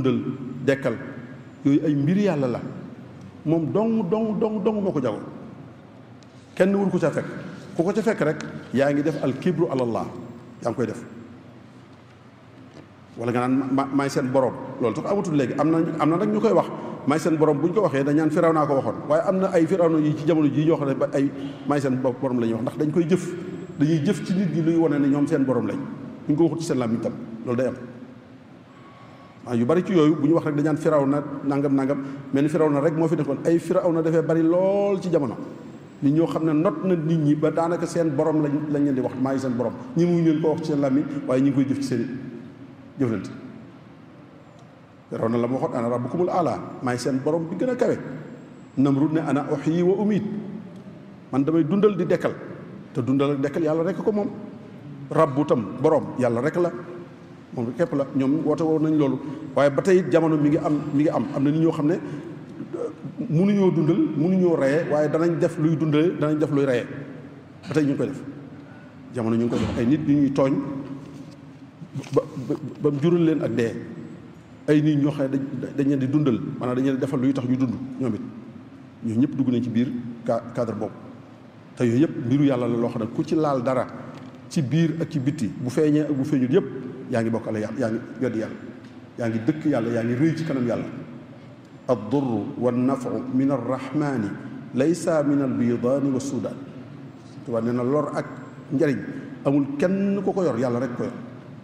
dundal dekkal yooyu ay mbir yàlla la moom dong dong dong dong moo ko jagoo kenn wur ko ca fekk ku ko ca fekk rek yaa ngi def al kibru alallah yaa ngi koy def wala nga naan ma maay seen borom loolu tax amatul léegi am na am na nag ñu koy wax maay seen borom bu ñu ko waxee dañ naan firaw naa ko waxoon waaye am na ay firawna yi ci jamono jii ñoo xam ne ba ay maay seen borom la ñuy wax ndax dañ koy jëf dañuy jëf ci nit ñi luy wane ne ñoom seen borom lañ ñu ko waxut ci seen làmmiñ tam loolu day am waaw yu bari ci yooyu bu ñu wax rek dañ naan firaw na nangam nangam mel ni firaw na rek moo fi nekkoon ay firaw na dafee bari lool ci jamono nit ñoo xam ne not na nit ñi ba daanaka seen borom lañ lañ leen di wax maay seen borom ñi mu leen ko wax ci seen làmmiñ waaye ñu ngi koy jëf ci seen jëflante firaw na la ma waxoon ana rabbukumul ala maay seen borom bi gën a kawe namrud ne ana uhyi wa umiit man damay dundal di dekkal te dundal ak dekkal yàlla rek ko moom rabbu tam borom yàlla rek la moom képp la ñoom woote woon nañ loolu waaye ba tey jamono mi ngi am mi ngi am am na nit ñoo xam ne mënuñoo dundal mënuñoo reye waaye danañ def luy dundale danañ def luy reye ba tey ñu ngi koy def jamono ñu ngi koy def ay nit ñu ñuy tooñ ba ba mu jural leen ak dee ay nit ñoo xam ne dañ leen di dundal maanaam dañ leen defal luy tax ñu dund ñoom it ñoo ñëpp dugg nañ ci biir cadre boobu te yooyu yëpp mbiru yàlla la loo xam ne ku ci laal dara ci biir ak ci bitti bu feeñee ak bu feeñul yëpp yaa ngi bokkale yàlla yaa ngi weddi yàlla yaa ngi dëkk yàlla yaa ngi rëy ci kanam yàlla addurru wannafu min arrahmani laysa min albidaani wa suudaan tubaab nee na lor ak njariñ amul kenn ku ko yor yàlla rek ko yor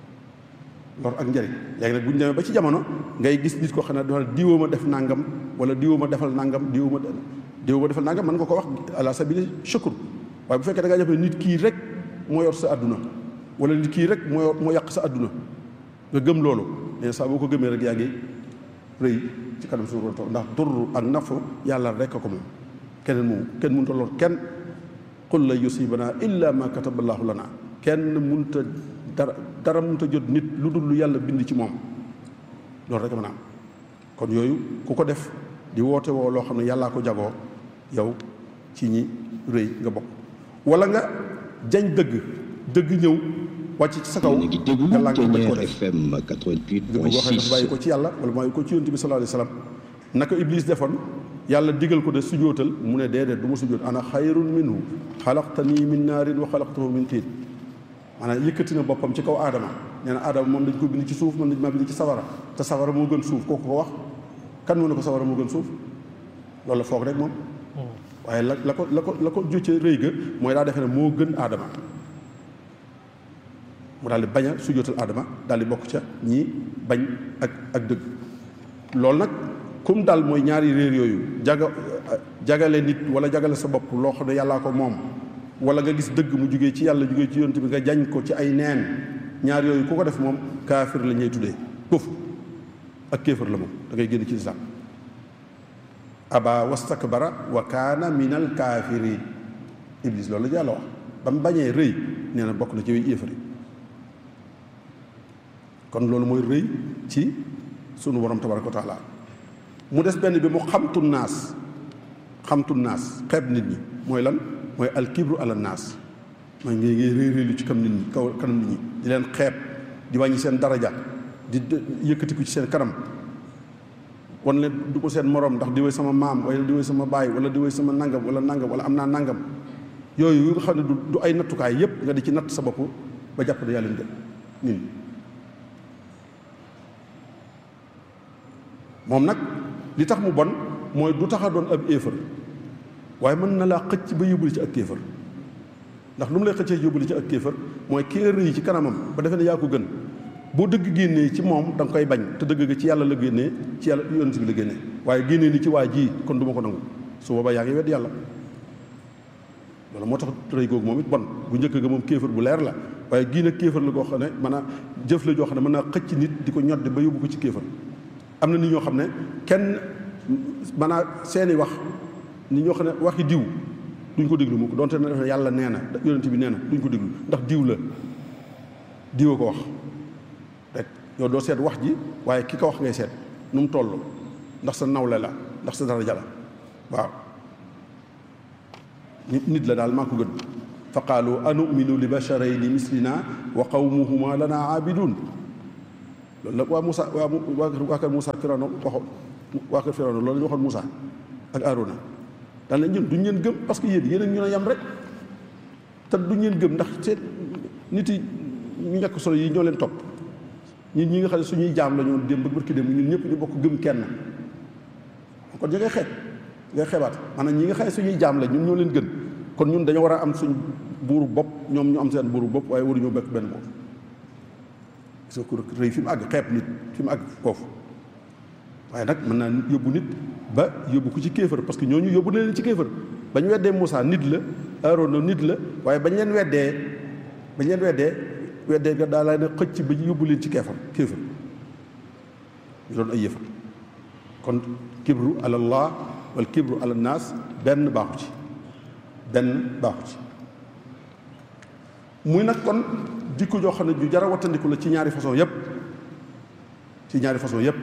lor ak njariñ léegi nag bu ñu demee ba ci jamono ngay gis nit koo xam ne dafa diwoo ma def nangam wala diwoo ma defal nangam diwoo ma diwoo ma defal nangam mën nga ko wax ala sabili shukr waaye bu fekkee da ngaa jàpp ne nit kii rek moo yor sa àdduna wala nit kii rek moo moo yàq sa àdduna nga gëm loolu mais saa boo ko gëmee rek yaa ngi rëy ci kanam suñu borom ndax durru ak nafu yàlla rek ko moom keneen moom kenn mënut a lor kenn qul la yusibana illa ma kataballahu lana kenn mënut a dara dara mënut a jot nit lu dul lu yàlla bind ci moom loolu rek mën a am kon yooyu ku ko def di woote woo loo xam ne yàllaa ko jagoo yow ci ñi rëy nga bokk wala nga jañ dëgg dëgg ñëw wàcc ci sa kaw ngi déglu nga lànk bañ ko Ténière def FM dëgg boo xam ne dafa bàyyi ko 88.6 ci yàlla wala bàyyi ko ci yonent bi sallallahu alayhi wa sallam naka iblis defoon yàlla digal ko de sujootal mu ne déedéet du ma sujoot ana xayrun minhu xalaqtanii min naarin wa xalaqtahu min tiin maanaam yëkkati na boppam ci kaw aadama nee na aadama moom dañ ko bind ci suuf man dañ maa bind ci sawara te sawara moo gën suuf kooku ko wax kan moo ne ko sawara moo gën suuf loolu la foog rek moom waaye la la ko la ko la ko jócce rëy ga mooy daa defe ne moo gën aadama mu daal di bañ a sujootal aadama daal di bokk ca ñi bañ ak ak dëgg loolu nag kum dal mooy ñaari réer yooyu jaga jagale nit wala jagale sa bopp loo xam ne yàllaa ko moom wala nga gis dëgg mu jugee ci yàlla jugee ci yonent bi nga jañ ko ci ay neen ñaar yooyu ku ko def moom kaafir la ñuy tuddee këf ak kéefër la moom da ngay génn ci lislaam aba wastakbara wa kaana min al kaafiriin iblis loolu la yàlla wax ba mu bañee rëy nee na bokk na ci yooyu yéefar yi kon loolu mooy rëy ci sunu borom tabaraka wa taala mu des benn bi mu xamtu naas xamtu naas xeeb nit ñi mooy lan mooy alkibru ala naas mooy ngay ngay réy réylu ci kam nit ñi kaw kanam nit ñi di leen xeeb di wàññi seen daraja di yëkkatiku ci seen kanam wan leen du ko seen morom ndax di woy sama maam wala di woy sama baay wala di woy sama nangam wala nangam wala am naa nangam yooyu yu nga xam ne du du ay nattukaay yépp nga di ci natt sa bopp ba jàpp ne yàlla leen gën nit ñi moom nag li tax mu bon mooy du tax a doon ab éefar waaye mën na laa xëcc ba yóbbuli ci ak kéefar ndax lu mu lay xëccee yóbbuli ci ak kéefar mooy ki nga rëy ci kanamam ba defee ne yaa ko gën boo dëgg génnee ci moom da nga koy bañ te dëgg ga ci yàlla la génnee ci yàlla yonent bi la génnee waaye génnee ni ci waa ji kon du ma ko nangu su boobaa yaa ngi wedd yàlla loolu moo tax rëy googu moom it bon bu njëkk ga moom kéefar bu leer la waaye gii nag kéefar la goo xam ne mën a jëf la joo xam ne mën naa xëcc nit di ko ñodde ba yóbbu ko ci kéefar am na nit ñoo xam ne kenn maanaam seeni wax nit ñoo xam ne waxi diw duñ ko déglu mukk donte ne def yàlla nee na yonent bi nee na duñ ko déglu ndax diw la diwa ko wax rek yow doo seet wax ji waaye ki ko wax ngay seet nu mu toll ndax sa nawle la ndax sa daraja la waaw nit nit la daal maa ko gën fa qaalu anuminu li basharayni mislina wa qawmuhuma lana aabidun loolu la waa Moussa waa waa waa kër Moussa Firawna waxoon waa kër Firawna loolu la ñu waxoon Moussa ak Aarona daan na ñun duñ leen gëm parce que yéen yéen a ñu ne yam rek te duñ leen gëm ndax seen nit yi ñu ñàkk solo yi ñoo leen topp ñun ñi nga xam ne suñuy jaam la ñoon démb barki démb ñun ñëpp ñu bokk gëm kenn kon ñu ngay xeet ngay xeebaat maanaam ñi nga xam ne suñuy jaam la ñun ñoo leen gën kon ñun dañoo war a am suñ buuru bopp ñoom ñu am seen buuru bopp waaye waruñoo bekk benn bopp gis nga ko rëy fi mu àgg xeeb nit fi mu àgg foofu waaye nag mën naa yóbbu nit ba yóbbu ko ci kéefër parce que ñooñu yóbbu na leen ci kéefër bañ weddee Moussa nit la Aaroona nit la waaye bañ leen weddee bañ leen weddee weddee nga daa lay ne xëcc ba yóbbu leen ci keefar kéefër ñu doon ay yëfar kon kibru alallah wal kibru ala naas benn baaxu ci benn baaxu ci muy nag kon jikko joo xam ne ju jara wattandiku la ci ñaari façon yépp ci ñaari façon yépp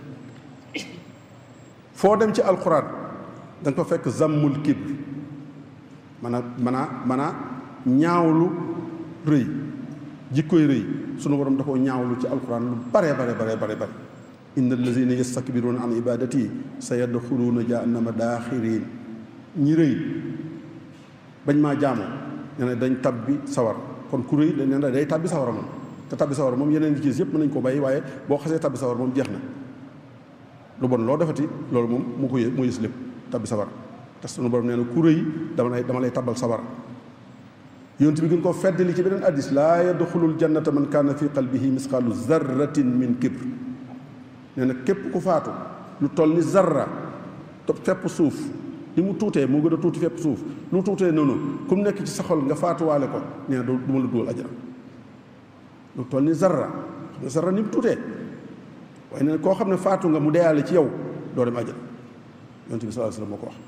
foo dem ci alxuraan da nga ko fekk zammul kibr man a man a man a ñaawlu rëy jikkoy rëy sunu borom da koo ñaawlu ci alxuraan lu bare bare bare bare bare inna allazina yastakbiruuna an ibadati sa yadxuluuna jahannama daaxirin ñi rëy bañ maa jaamoo nee na dañ tabbi sawar kon ku rëy dañ ne day tabbi sawara moom te tabbi sawara moom yeneen yi ci yëpp mën nañ ko bàyyi waaye boo xasee tabbi sawar moom jeex na lu bon loo defati loolu moom mu ko yë mu yës lépp tabbi sawar te sunu borom nee na ku rëy dama lay dama lay tabbal sawar yonent bi gën koo feddali ci beneen addis laa yadxulul jannata man kaana fi qalbihi misqaalu zarratin min kibr nee na képp ku faatu lu toll ni zarra te fepp suuf li mu tuutee moo gën a tuuti fepp suuf lu mu tuutee noonu ku mu nekk ci sa xol nga faatuwaale ko nee na du ma la dugal ajana lu toll ni zarra xam nga zarra ni mu tuutee waaye nee na koo xam ne faatu nga mu deyaale ci yow doo dem ajana yonent bi sallallahu alayhi wasallam moo ko wax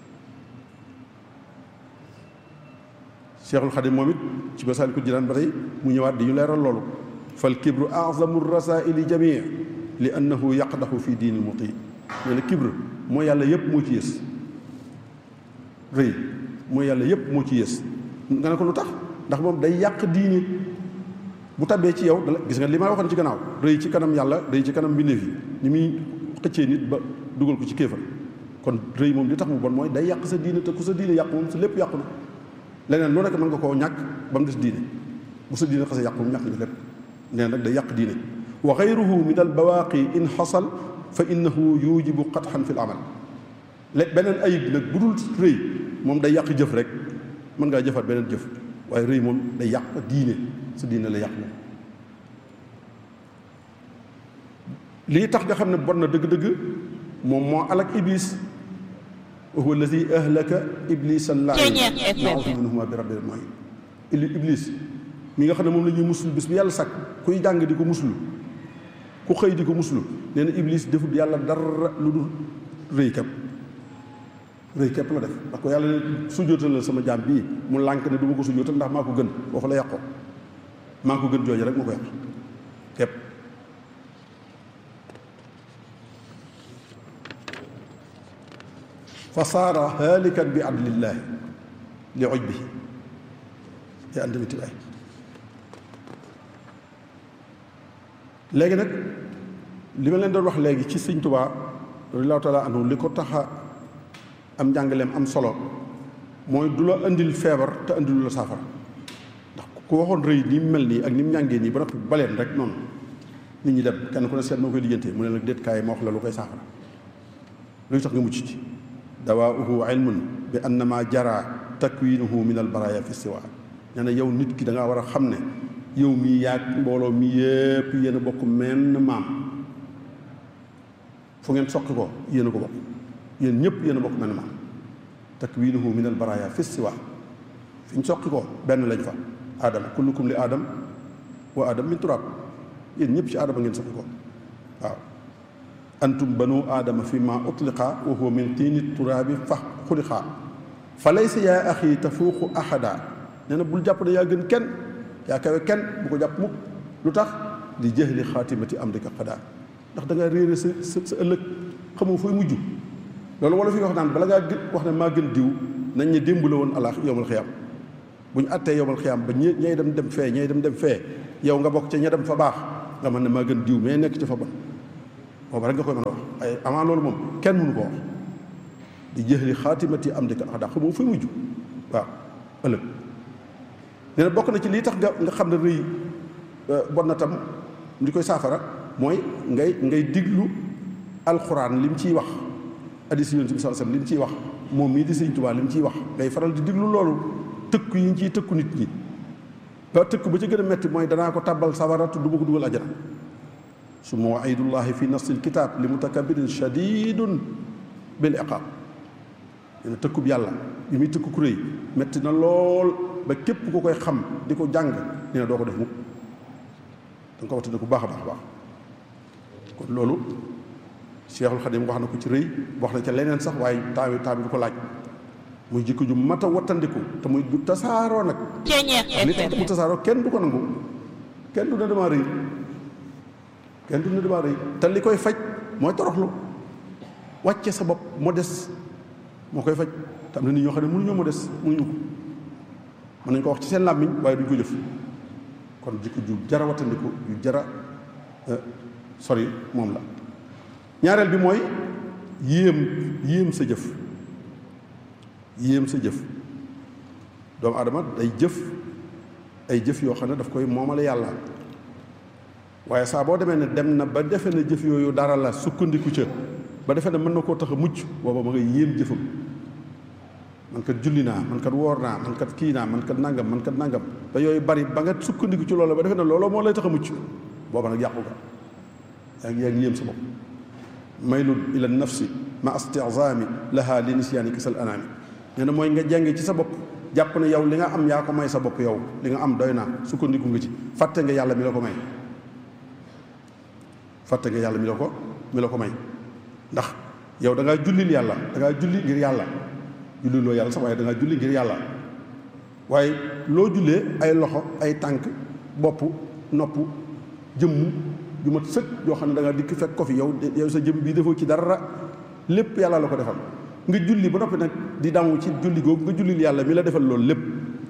Cheikhul Xadim moom it ci Masaalikul Jinaan ba tey mu ñëwaat di ñu leeral loolu fal kibru azamu rasaili jamii li annahu yaqdaxu fi diini muti nee na kibr mooy yàlla yépp moo ci yées rëy mooy yàlla yépp moo ci yées nga ne ko lu tax ndax moom day yàq diini bu tabbee ci yow dala gis nga li ma waxoon ci gannaaw rëy ci kanam yàlla rëy ci kanam mbindeef yi ni muy xëccee nit ba dugal ko ci kéefar kon rëy moom li tax mu bon mooy day yàq sa diine te ku sa diine yàq moom sa lépp yàqu na leneen lu nekk mën nga koo ñàkk ba mu des diine bu sa diine xasee yàqu moom ñàkk nga lépp nee nag day yàq diine wa gayruhu min al bawaaqi in xasal fa innahu yujibu qatxan fi l amal lé beneen ayib nag bu dul rëy moom day yàq jëf rek mën ngaa jëfaat beneen jëf waaye rëy moom day yàq diine sa diine la yàq moom lii tax nga xam ne bon na dëgg-dëgg moom moo alak iblis wa huwa allazi ahlaka iblis allahin naudu minhuma bi rabbil alamin ili iblis mi nga xam ne moom la ñuy muslu bis bi yàlla sàkk kuy jàng di ko muslu ku xëy di ko muslu nee na iblis defut yàlla dara lu dul rëy képp rëy képp la def ndax ko yàlla ne sujjóotal la sama jaam bii mu lànk ne du ma ko sujjóotal ndax maa ko gën waxu la yàqoo maa ko gën jooju rek moo ko yàq képp fa saara haalikan bi adlillaahi li oj bi te andamiti waay léegi nag li ma leen doon wax léegi ci sëñ Tuubaa radiyallaahu taala anhu li ko taxa am njàngaleem am solo mooy du la indil feebar te indilu la saafara ndax ku waxoon rëy ni mu mel nii ak ni mu ñàngee nii ba noppi baleen rek noonu nit ñi dem kenn ku ne seet moo koy lijjantee mu ne nag déet kaay ma wax la lu koy saafara luy tax nga mucc ci dawaauhu ilmun bi annama jara takwinuhu min al baraya fi siwa nee na yow nit ki da ngaa war a xam ne yow mii yaag mbooloo mi yépp yéen a bokk menn maam fu ngeen soqi ko yéen a ko bokk yéen ñëpp yéen a bokk menn maam takwinuhu min al baraya fi siwa fi ñu soqi ko benn lañ fa aadama kullukum li aadam wa aadam min turab yéen ñëpp ci aadama ngeen soqi ko waaw antum banu aadama fi ma utliqa wa huwa min tiini turaabi fa xuliqa fa laysa yaa axi tafuuqu ahada nee na bul jàpp ne yaa gën kenn yaa kawe kenn bu ko jàpp mukk lu tax di jahli xaatimati am dika xadaa ndax da ngaa réere sa sa sa ëllëg xamoo fooy mujj loolu wala fi wax naan bala ngaa gën wax ne maa gën diw nañ ne démb la woon alaax yowmal xiyaam bu ñu attee yowmal xiyaam ba ñe ñay dem dem fee ñay dem dem fee yow nga bokk ca ña dem fa baax nga mën ne maa gën diw mais nekk ci fa bon booba rek nga koy mën a wax ay avant loolu moom kenn mënu ko wax di jëxli xaatimati am di ka ax daa xamoo fa mujj waaw ëllëg nee na bokk na ci lii tax nga nga xam ne rëy bon na tam li koy saafara mooy ngay ngay diglu alxuraan li mu ciy wax hadiis Yonent bi sallallahu alayhi wasallam li mu ciy wax moom mii di Sëñ Tuubaa li mu ciy wax ngay faral di diglu loolu tëkku yi ñu ciy tëkku nit ñi ba tëkk ba ci gën a metti mooy danaa ko tàbbal sawara te du ma ko dugal ajana su ma waidullahi fi nasil kitab li mutakabirin shadidun bil iqab dina tëkkub yàlla bi muy tëkku ku rëy metti na lool ba képp ku koy xam di ko jàng nee na doo ko def mukk danga ko waxtane ku baax a baax a baax kon loolu Cheikhul Khadim wax na ko ci rëy wax na ca leneen sax waaye temps bi temps bi du ko laaj muy jikko ju mat a wattandiku te muy du tasaaroo nag li tax mu tasaaroo kenn du ko nangu kenn du ne damaa rëy kenn du ne damaa rëy te li koy faj mooy toroxlu wàcce sa bopp modeste moo koy faj te am na nit ñoo xam ne mënuñoo modeste mënuñu ko mën nañu ko wax ci seen làmmiñ waaye duñ ko jëf kon jikko ju jara wattandiku ju jara sori moom la ñaareel bi mooy yéem yéem sa jëf yéem sa jëf doomu adama day jëf ay jëf yoo xam ne daf koy moomale yàlla waaye saa boo demee ne dem na ba defe na jëf yooyu dara la sukkandiku ca ba defe ne mën na koo tax a mucc booba ma nga yéem jëfam man kat julli naa man kat woor naa man kat kii naa man kat nangam man kat nangam ba yooyu bari ba nga sukkandiku ci loolu ba defe ne looloo moo lay tax a mucc booba nag yàqu ga yaa ngi yaa ngi yéem sa bopp maylun ila nafsi ma astizami laha li nisyaani kisal anaami nee na mooy nga jàng ci sa bopp jàpp ne yow li nga am yaa ko may sa bopp yow li nga am doy naa sukkandiku nga ci fàtte nga yàlla mi la ko may fàtte nga yàlla mi la ko mi la ko may ndax yow da ngaa jullil yàlla da ngaa julli ngir yàlla julliloo yàlla sax waaye da ngaa julli ngir yàlla waaye loo jullee ay loxo ay tànk bopp nopp jëmm ju mat sëkk yoo xam ne da ngaa dikk fekk ko fi yow yow sa jëmm bii defoo ci dara lépp yàlla la ko defal nga julli ba noppi nag di damu ci julli googu nga jullil yàlla mi la defal loolu lépp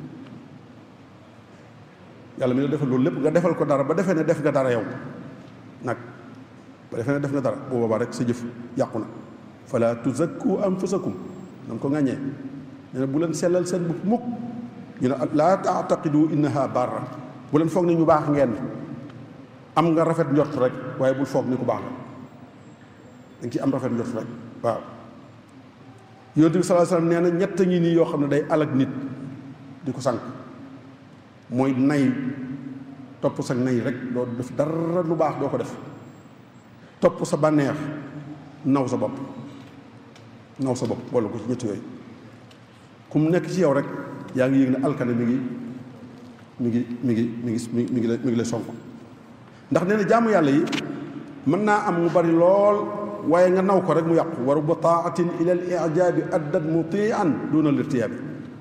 yàlla mi la defal loolu lépp nga defal ko dara ba defee ne def nga dara yow nag ba defee ne def nga dara bu boobaa rek sa jëf yàqu na fala tuzakku anfusakum na nga ko ŋàññee nee na bu leen sellal seen bopp mukk ñu ne laa taataqidu innaha barra bu leen foog ne ñu baax ngeen am nga rafet njort rek waaye bul foog ni ku baax la da nga ci am rafet njort rek waaw yonent bi sallallahu alayhi wasallam nee na ñett ngi nii yoo xam ne day alag nit di ko sànq mooy nay topp sa nay rek doo def dara lu baax doo ko def topp sa bànneex naw sa bopp naw sa bopp boole ko ci ñett yooyu ku mu nekk ci yow rek yaa ngi yëg ne alkane mi ngi mi ngi mi ngi mi ngi mi ngi mi ngi lay sonk ndax nee na jaamu yàlla yi mën naa am mu bari lool waaye nga naw ko rek mu yàqu waru ba taatin ila al ijaabi addat mutian duna al irtiyaabi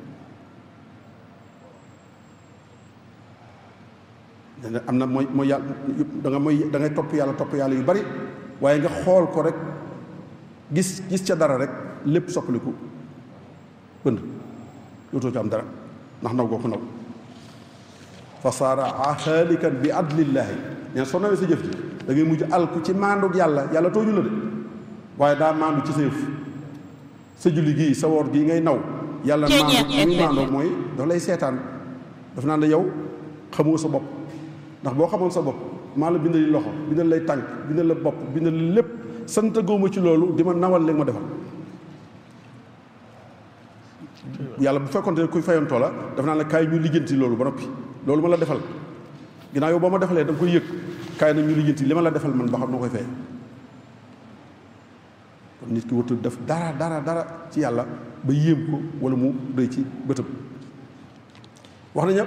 nee am na mooy mooy yàlla da nga mooy da ngay topp yàlla topp yàlla yu bari waaye nga xool ko rek gis gis ca dara rek lépp soppaliku bënd dootoo ci am dara ndax naw goo ko naw fa saara xaalikan bi adlillaahi neen soo nawee sa jëf ji da ngay mujj alku ci maandug yàlla yàlla tooñu la de waaye daa maandu ci sa yëf sa julli gii sa woor gii ngay naw yàlla maandu muy maandoo mooy dafa lay seetaan daf naan la yow xamoo sa bopp ndax boo xamoon sa bopp maa la bindal loxo bindal lay tànk bindal la bopp bindal la lépp sant góoma ci loolu di ma nawal léegi ma defal yàlla bu fekkonte ne kuy fayantoo la daf naan la kaay ñu lijjanti loolu ba noppi loolu ma la defal ginnaaw yow boo ma defalee da nga koy yëg kaay nag ñu lijjanti li ma la defal man ba xam noo koy fay kon nit ki warut def dara dara dara ci yàlla ba yéem ko wala mu rëy ci bëtëm wax nañu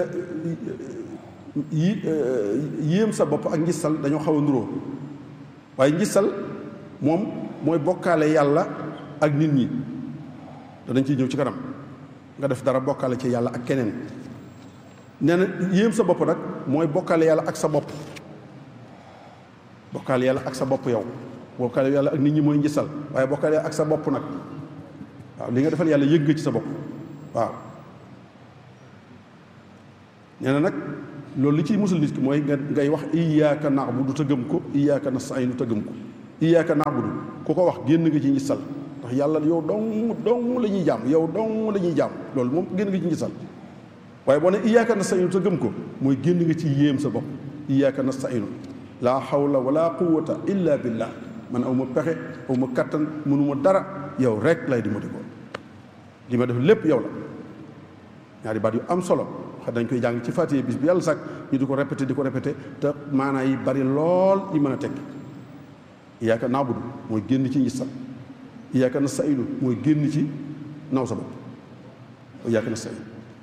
yi yéem sa bopp ak ngistal dañoo xaw a nuroo waaye ngistal moom mooy bokkaale yàlla ak nit ñi danañ ciy ñëw ci kanam nga def dara bokkaale ci yàlla ak keneen nee na yéem sa bopp nag mooy bokkaale yàlla ak sa bopp bokkaale yàlla ak sa bopp yow bokkaale yàlla ak nit ñi mooy ngistal waaye bokkaale ak sa bopp nag waaw li nga defal yàlla yëg nga ci sa bopp waaw nee na nag loolu li ciy musul nit ki mooy nga ngay wax iyyaka na'budu te gëm ko iyyaka nasta'inu te gëm ko iyyaka na'budu ku ko wax génn nga ci ngistal ndax yàlla yow dong dong la ñuy jaam yow dong la ñuy jaam loolu moom génn nga ci ngistal waaye boo ne iyyaka nasta'inu te gëm ko mooy génn nga ci yéem sa bopp iyyaka nasta'inu laa hawla wala quwwata illa billah man aw ma pexe aw ma kattan mënuma dara yow rek lay di ma di ko li ma def lépp yow la ñaari baat yu am solo xam dañ koy jàng ci fàttee bis bi yàlla sax ñu di ko répété di ko répété te maanaa yi bari lool yi mën a tekki iyyaka na'budu mooy génn ci ngistal iyyaka nasta'inu mooy génn ci naw sa bopp iyyaka nasta'inu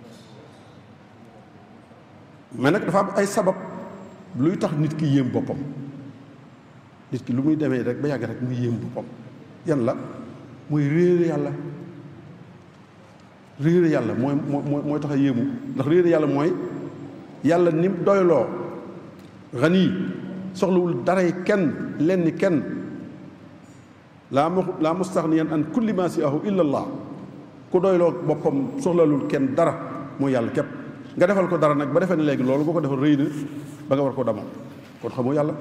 mais nag dafa am ay sabab luy tax nit ki yéem boppam nit ki lu muy demee rek ba yàgg rek muy yéem boppam yan la mooy réere yàlla réere yàlla mooy mooy mooy tax a yéemu ndax réere yàlla mooy yàlla ni mu doyloo xanii soxlawul daray kenn lenn kenn laa ma laa mustaxniyan an kulli ma siahu illa allah ku doyloo boppam soxlalul kenn dara mooy yàlla képp nga defal ko dara nag ba defee ne léegi loolu boo ko defal rëy na ba nga war ko damoo kon xamoo yàlla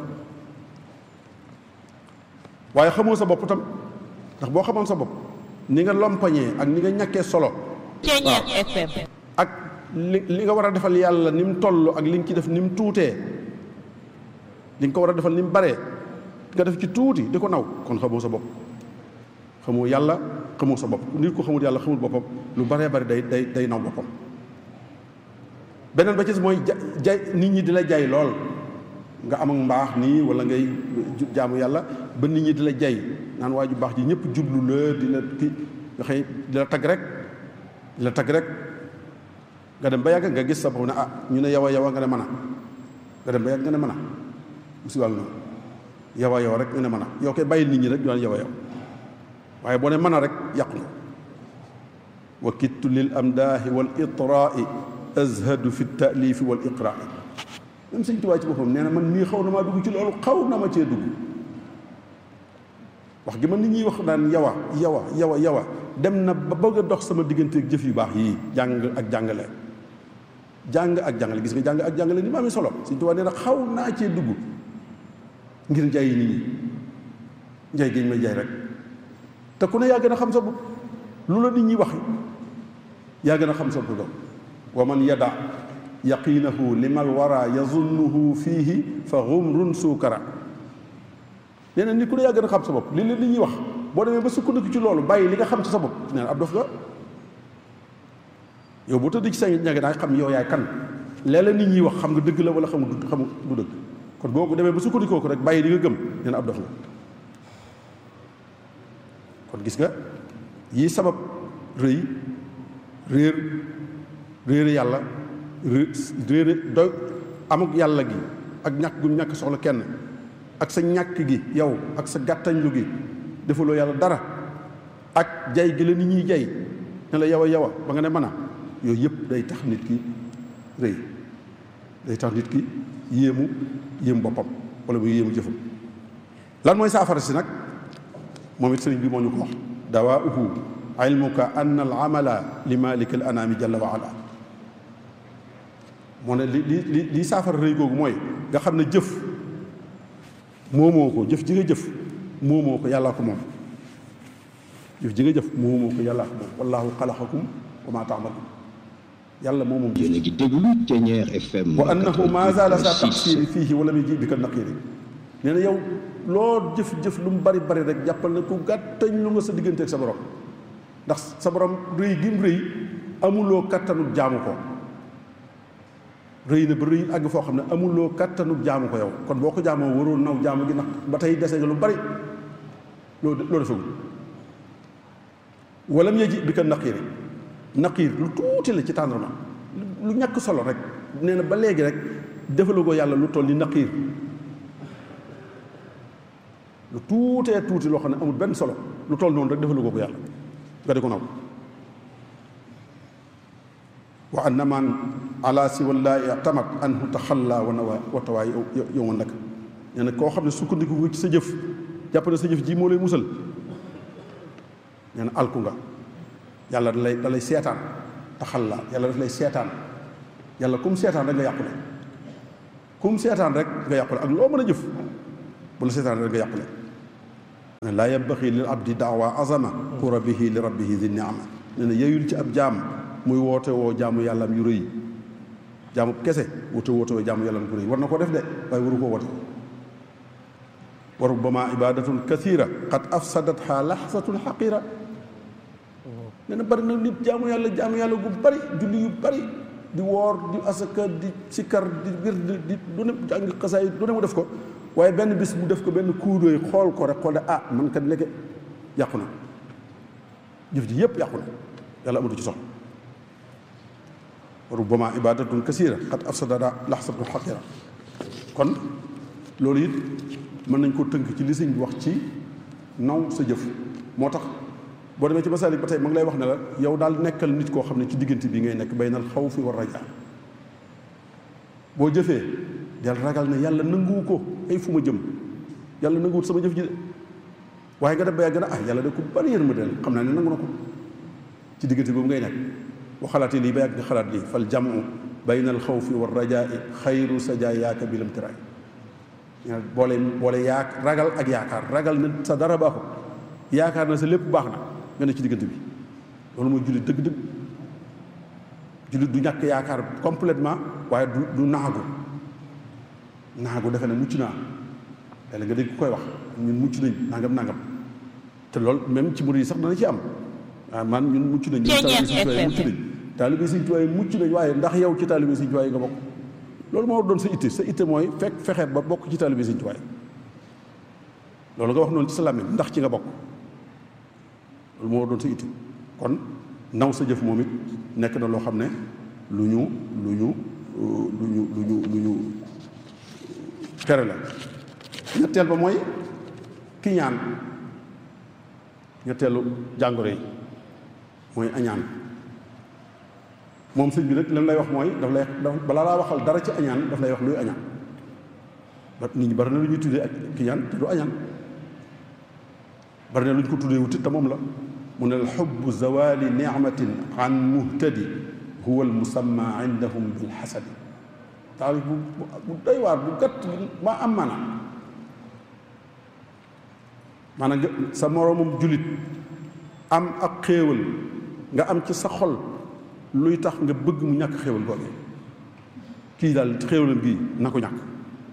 waaye xamoo sa bopp tam ndax boo xamoon sa bopp ni nga lompañee ak ni nga ñàkkee solo Ceeñeer FM ak li li nga war a defal yàlla ni mu toll ak li nga ci def ni mu tuutee li nga ko war a defal ni mu baree nga def ci tuuti di ko naw kon xamoo sa bopp xamoo yàlla xamoo sa bopp nit ko xamul yàlla xamul boppam lu baree bari day day day naw boppam beneen ba ci mooy ja jay nit ñi di la jay lool nga am ak mbaax nii wala ngay jaamu yàlla ba nit ñi di la jay naan waa ju baax ji ñëpp jublu la di la ki nga xëy di la tagg rek di la tagg rek nga dem ba yàgg nga gis sa bopp ne ah ñu ne yow a yow a nga ne mën a nga dem ba yàgg nga ne mën a musibaal noonu yow a yow rek nga ne mën a yow koy bàyyil nit ñi rek ñu naan yow a yow waaye boo ne mën a rek yàqu nga wa kittu lil amdaahi wal itraai azhadu fi taalifi wal iqraai même sëñ Tuubaa ci boppam nee na man nii xaw na maa dugg ci loolu xaw na ma cee dugg wax gi man nit ñuy wax naan yawa yawa yawa yawa dem na ba bëgg a dox sama diggante ak jëf yu baax yii jàng ak jàngale jàng ak jàngale gis nga jàng ak jàngale ni ma amee solo sëñ Tuubaa nee na xaw naa cee dugg ngir njaay nit ñi njaay géñ may jaay rek te ku ne yaa gën a xam sa bopp lu la nit ñi wax yaa gën a xam sa bopp wa man yada yaqinahu limal wara yazunnuhu fiihi fa xumrun suukara nee na nit ku ne yaa gën a xam sa bopp li la nit ñi wax boo demee ba sukkandiku ci loolu bàyyi li nga xam ci sa bopp nee na ab dof nga yow boo tëdd ci sa ñage daa xam yow yaay kan léeg-léeg nit ñi wax xam nga dëgg la wala xam nga xam du dëgg kon boo ko demee ba sukkandikoo ko rek bàyyi li nga gëm nee na ab dof nga kon gis nga yii sabab rëy réer réere yàlla réere doy amuk yàlla gi ak ñàkk gu ñàkk soxla kenn ak sa ñàkk gi yow ak sa gàttañlu gi defaloo yàlla dara ak jay gi la nit ñuy jay ne la yow a yow a ba nga ne mën a yooyu yëpp day tax nit ki rëy day tax nit ki yéemu yéemu boppam wala muy yéemu jëfam lan mooy saafara si nag moom it sëriñ bi moo ñu ko wax dawaauhu ilmuka an al amala li malik al anami jalla wa ala moo ne li li li lii saafara rëy googu mooy nga xam ne jëf moomoo ko jëf ji nga jëf moomoo ko yàllaa ko moom jëf ji nga jëf moomoo ko yàllaa ko moom wallahu xalaqakum wa ma taamaluun yàlla moo moom yéen a ngi déglu Thiéniere FM wa annahu ma zaala sa taqsiri fiihi wala muy ji bi ka naqiri nee na yow loo jëf-jëf lu mu bari bari rek jàppal na ku gàttañ lu nga sa diggante ak sa borom ndax sa borom rëy gi mu rëy amuloo kattanul jaamu ko rëy na ba rëy àgg foo xam ne amuloo kattanul jaamu ko yow kon boo ko jaamoo waroo naw jaamu gi ndax ba tey dese nga lu bari loo loo defagul wala mu yeji bi ka naqiiri naqiir lu tuuti la ci tàndarma lu ñàkk solo rek nee na ba léegi rek defaloo ko yàlla lu toll ni naqiir lu tuutee tuuti loo xam ne amul benn solo lu toll noonu rek defalu ko ko yàlla nga di ko naw wa anna man ala siwallaahi tamat anhu taxalla wa nawa wa tawaay yow ma nag nee na koo xam ne sukkandiku nga ci sa jëf jàpp ne sa jëf ji moo lay musal nee na alku nga yàlla da lay da lay seetaan taxalla yàlla daf lay seetaan yàlla comme seetaan rek nga yàqu ne kum seetaan rek nga yàqule ak loo mën a jëf bu la seetaan rek nga yàqule laa yabbaxi lil abdi daawa azama kura bihi li rabbihi di niama nee na yeyul ci ab jaam muy woote woo jaamu yàllaam yu rëy jaamu kese woote woote woo jaamu yàllaam yu rëy war na ko def de waaye waru koo woote wa rubbama ibadatun kathira qad afsadatha laxsatun xaqira nee na bari na nit jaamu yàlla jaamu yàlla gu bari julli yu bari di woor di asaka di sikkar di wir di di du ne jàng xasaay du ne mu def ko waaye benn bis mu def ko benn kuudooy xool ko rek xool de ah man kat nekke yàqu na jëf ji yépp yàqu na yàlla amatu ci soxla rubbama ibadatun kasira qad afsadada laxsatun xaqira kon loolu it mën nañ ko tënk ci li sëñ bi wax ci naw sa jëf moo tax boo demee ci masaalik ba tey ma ngi lay wax ne la yow daal nekkal nit koo xam ne ci diggante bi ngay nekk baynal xawfi war rajaa boo jëfee del ragal ne yàlla nanguwu ko ay fu ma jëm yàlla nanguwut sama jëf ji de waaye nga dem ba yàgg na ah yàlla de ku bari yërmande la xam naa ne nangu na ko ci diggante boobu ngay nekk boo xalaatee lii ba yàgg nga xalaat lii fal jamu baynal xawfi war rajaa xayru sajaayaaka bilam tiraay boole boole yaa ragal ak yaakaar ragal na sa dara baaxul yaakaar na sa lépp baax na nga ne ci diggante bi loolu mooy jullit dëgg-dëgg jullit du ñàkk yaakaar complètement waaye du du naagu naagu defe ne mucc naa léeg nga dégg ku koy wax ñun mucc nañ nangam nangam te loolu même ci murid yi sax dana ci am waaw man ñun mucc nañ ñun taalibe Sëñ Tuubaa mucc nañ taalibe Sëñ Tuubaa mucc nañ waaye ndax yow ci taalibe Sëñ Tuubaa nga bokk loolu moo doon sa itte sa itte mooy fekk fexe ba bokk ci taalibe Sëñ Tuubaa loolu nga wax noonu ci sa làmmiñ ndax ci nga bokk loolu moo doon sa itte kon naw sa jëf moom it nekk na loo xam ne lu ñu lu ñu lu ñu lu ñu lu ñu tere la ñetteel ba mooy kiñaan ñetteelu jàngoro yi mooy añaan moom sëñ bi nag lan lay wax mooy daf lay balaa laa waxal dara ci añaan daf lay wax luy añaan ba nit ñi bari na lu ñuy tuddee ak kiñaan te du añaan bari na lu ñu ko tuddee wutit te moom la mu ne alxubbu zawali nicmatin an muhtadi huwa almusamma indahum bilxasadi taarif bu bu doy waar bu gàtt ma am mana maanaam sa moroomum julit am ak xéewal nga am ci sa xol luy tax nga bëgg mu ñàkk xéewal googee kii daal xéewalam gii na ko ñàkk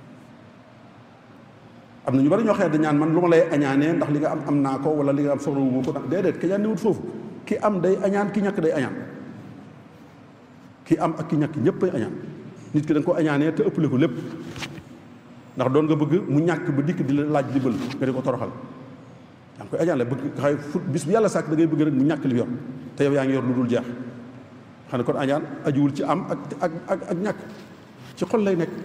am na ñu bari ñoo xëy dañ ñaan man lu ma lay añaanee ndax li nga am am naa ko wala li nga am soxla wu ma ko ndax déedéet kañaan ni wut foofu ki am day añaan ki ñàkk day añaan ki am ak ki ñàkk ñëpp ay añaan nit ki da nga ko añaanee te ëppale ko lépp ndax doon nga bëgg mu ñàkk ba dikk di la laaj di bël nga di ko toroxal yaa ngi koy añaan la bëgg xay fu bis bu yàlla sàkk da ngay bëgg rek mu ñàkk li yor te yow yaa ngi yor lu dul jeex xam ne kon añaan ajuwul ci am ak ak ak ak ñàkk ci xol lay nekk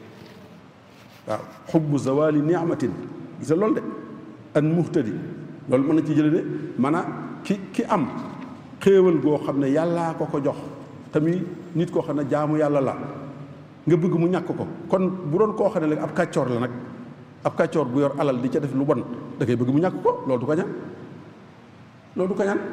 waaw xubbu zawali niamatin gisa loolu de an muhtadi loolu mën na ci jële de maanaam ki ki am xéewal goo xam ne yàllaa ko ko jox tamit nit koo xam ne jaamu yàlla la nga bëgg mu ñàkk ko kon bu doon koo xam ne léegi ab kàccoor la nag ab kàccoor bu yor alal di ca def lu bon da ngay bëgg mu ñàkk ko loolu du ko ñaan loolu du ko ñaan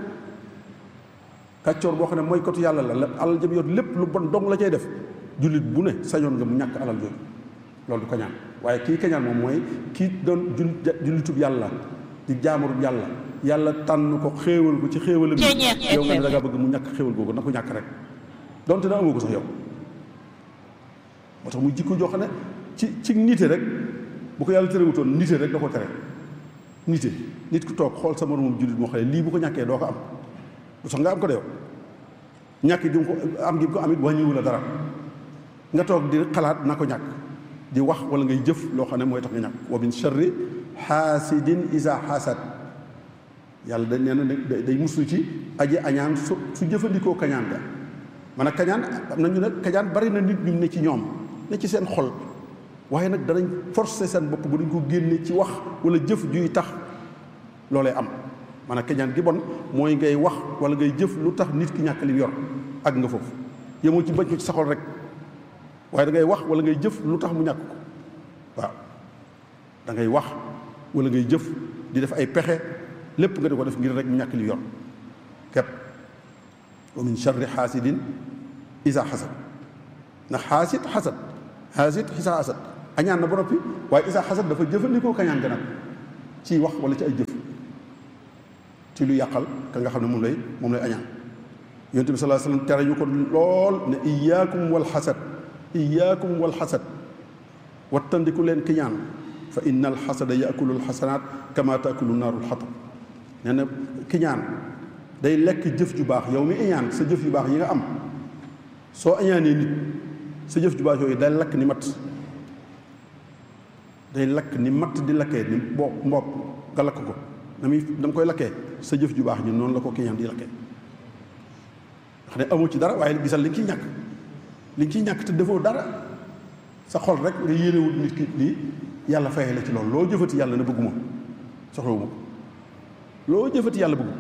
kàccoor boo xam ne mooy kotu yàlla la la alal jëm yor lépp lu bon dong la cay def jullit bu ne sañoon nga mu ñàkk alal jooju loolu du ko ñaan waaye kii kañaan moom mooy kii doon jul jullitub yàlla di jaamarub yàlla yàlla tànn ko xéewal ko ci xéewalam yow nga ne da ngaa bëgg mu ñàkk xéewal googu na ko ñàkk rek donte na amoo ko sax yow moo tax muy jikko joo xam ne ci ci nite rek bu ko yàlla terewutoon nite rek da ko tere nite nit ku toog xool sa moromam jullit moo xam ne lii bu ko ñàkkee doo ko am du sax nga am ko de yow ñàkk gi ko am gi ko am it wàññiwu la dara nga toog di xalaat na ko ñàkk di wax wala ngay jëf loo xam ne mooy tax nga ñàkk wa min sharri xaasidin isa xaasad yàlla dañ nee na day muslu ci aji añaan su su jëfandikoo kañaan ga man a kañaan am na ñu ne kañaan bari na nit ñu ne ci ñoom ne ci seen xol waaye nag danañ forcer seen bopp bu duñ ko génne ci wax wala jëf juy tax loolee am man a kañaan gi bon mooy ngay wax wala ngay jëf lu tax nit ki ñàkk li yor ak nga foofu yemoo ci bañ ko ci sa xol rek waaye da ngay wax wala ngay jëf lu tax mu ñàkk ko waaw da ngay wax wala ngay jëf di def ay pexe lépp nga di ko def ngir rek mu ñàkk li yor kepp wa min charri xaasidin isa xasad ndax xaasid xasad xaasit isaa xasad añaan na ba noppi waaye isaa xasad dafa jëfandikoo kañaan ga nag ci wax wala ci ay jëf ci lu yàqal ka nga xam ne moom lay moom lay añaan yonent bi sallallahu alayhi wasallam tere ñu ko lool ne iyaakum wal xasad iyaakum wal xasad wattandiku leen kiñaan fa inna al xasada yaakulu al xasanaat kama taakulu naaru al xatab nee na kiñaan day lekk jëf ju baax yow mi iñaan sa jëf yu baax yi nga am soo añaanee nit sa jëf ju baax yooyu day lakk ni matt day lakk ni matt di lakkee ni mboq mboq nga lakk ko na muy dama koy lakkee sa jëf ju baax ñun noonu la ko kiñaan di lakkee xam ne amoo ci dara waaye gisal li nga ciy ñàkk li nga ciy ñàkk te defoo dara sa xol rek nga yéenewut nit ki lii yàlla fayee la ci loolu loo jëfati yàlla na bëgguma soxlawu ma loo jëfati yàlla bëggu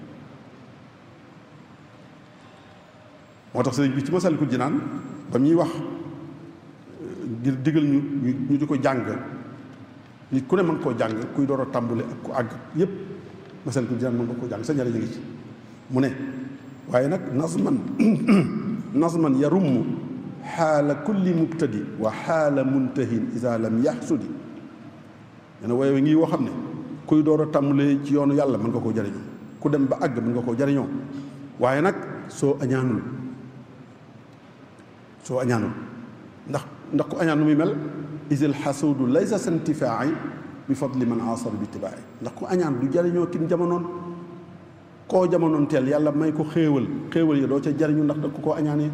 moo tax sëriñ bi ci Masaalikul Jinaan ba muy wax ngir digal ñu ñu di ko jàng nit ku ne mën koo jàng kuy door a tàmbali ak ku àgg yépp Masaalikul Jinaan mën nga koo jàng sa njëriñ a ngi ci mu ne waaye nag nazman nazman yarumm xaala kulli mubtadi wa xaala muntahin isa lam yaxsudi nee na waaye ngi woo xam ne kuy door a tàmbalee ci yoonu yàlla mën nga koo jariñoo ku dem ba àgg mën nga koo jariñoo waaye nag soo añaanul soo añaanul ndax ndax ku añaan nu muy mel isil xasuudu laysa santifaai bi fadli man asar bi tibaai ndax ku añaan du jariñoo kin jamonoon koo jamonoon teel yàlla may ko xéewal xéewal yi doo ca jariñu ndax da ko koo añaanee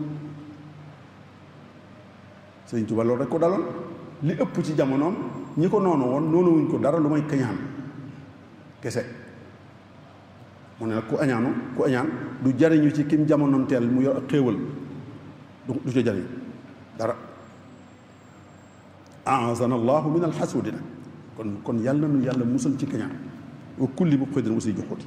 sëñ Tuba loolu rek ko daloon li ëpp ci jamonoom ñi ko noonu woon noonu wuñ ko dara lu may kañaan kese mu ne nag ku añaanu ku añaan du jariñu ci kim jamonoon teel mu yor ak xéewal du du ca jariñ dara aazana allahu min alxasuudi nag kon kon yàlla nu yàlla musal ci kañaan wa kulli bu xëy dina musi joxuti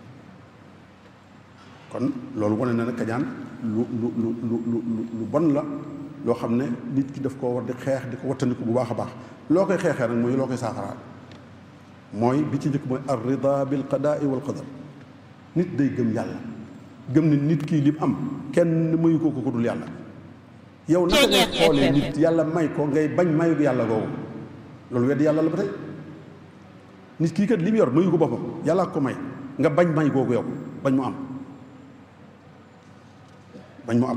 kon loolu wane na ne kañaan lu lu lu lu lu lu bon la loo xam ne nit ki daf koo war di xeex di ko wattandiku bu baax a baax loo koy xeexee nag mooy loo koy saafaraal mooy bi ci njëkk mooy ar rida bil qadaai wal qadar nit day gëm yàlla gëm ne nit kii lim am kenn mayu ko ko dul yàlla yow naka ngay xoolee nit yàlla may ko ngay bañ mayu yàlla googu loolu wedd yàlla la ba tey nit kii kat li mu yor mayu ko boppam yàlla ko may nga bañ may googu yow bañ mu am bañ mu am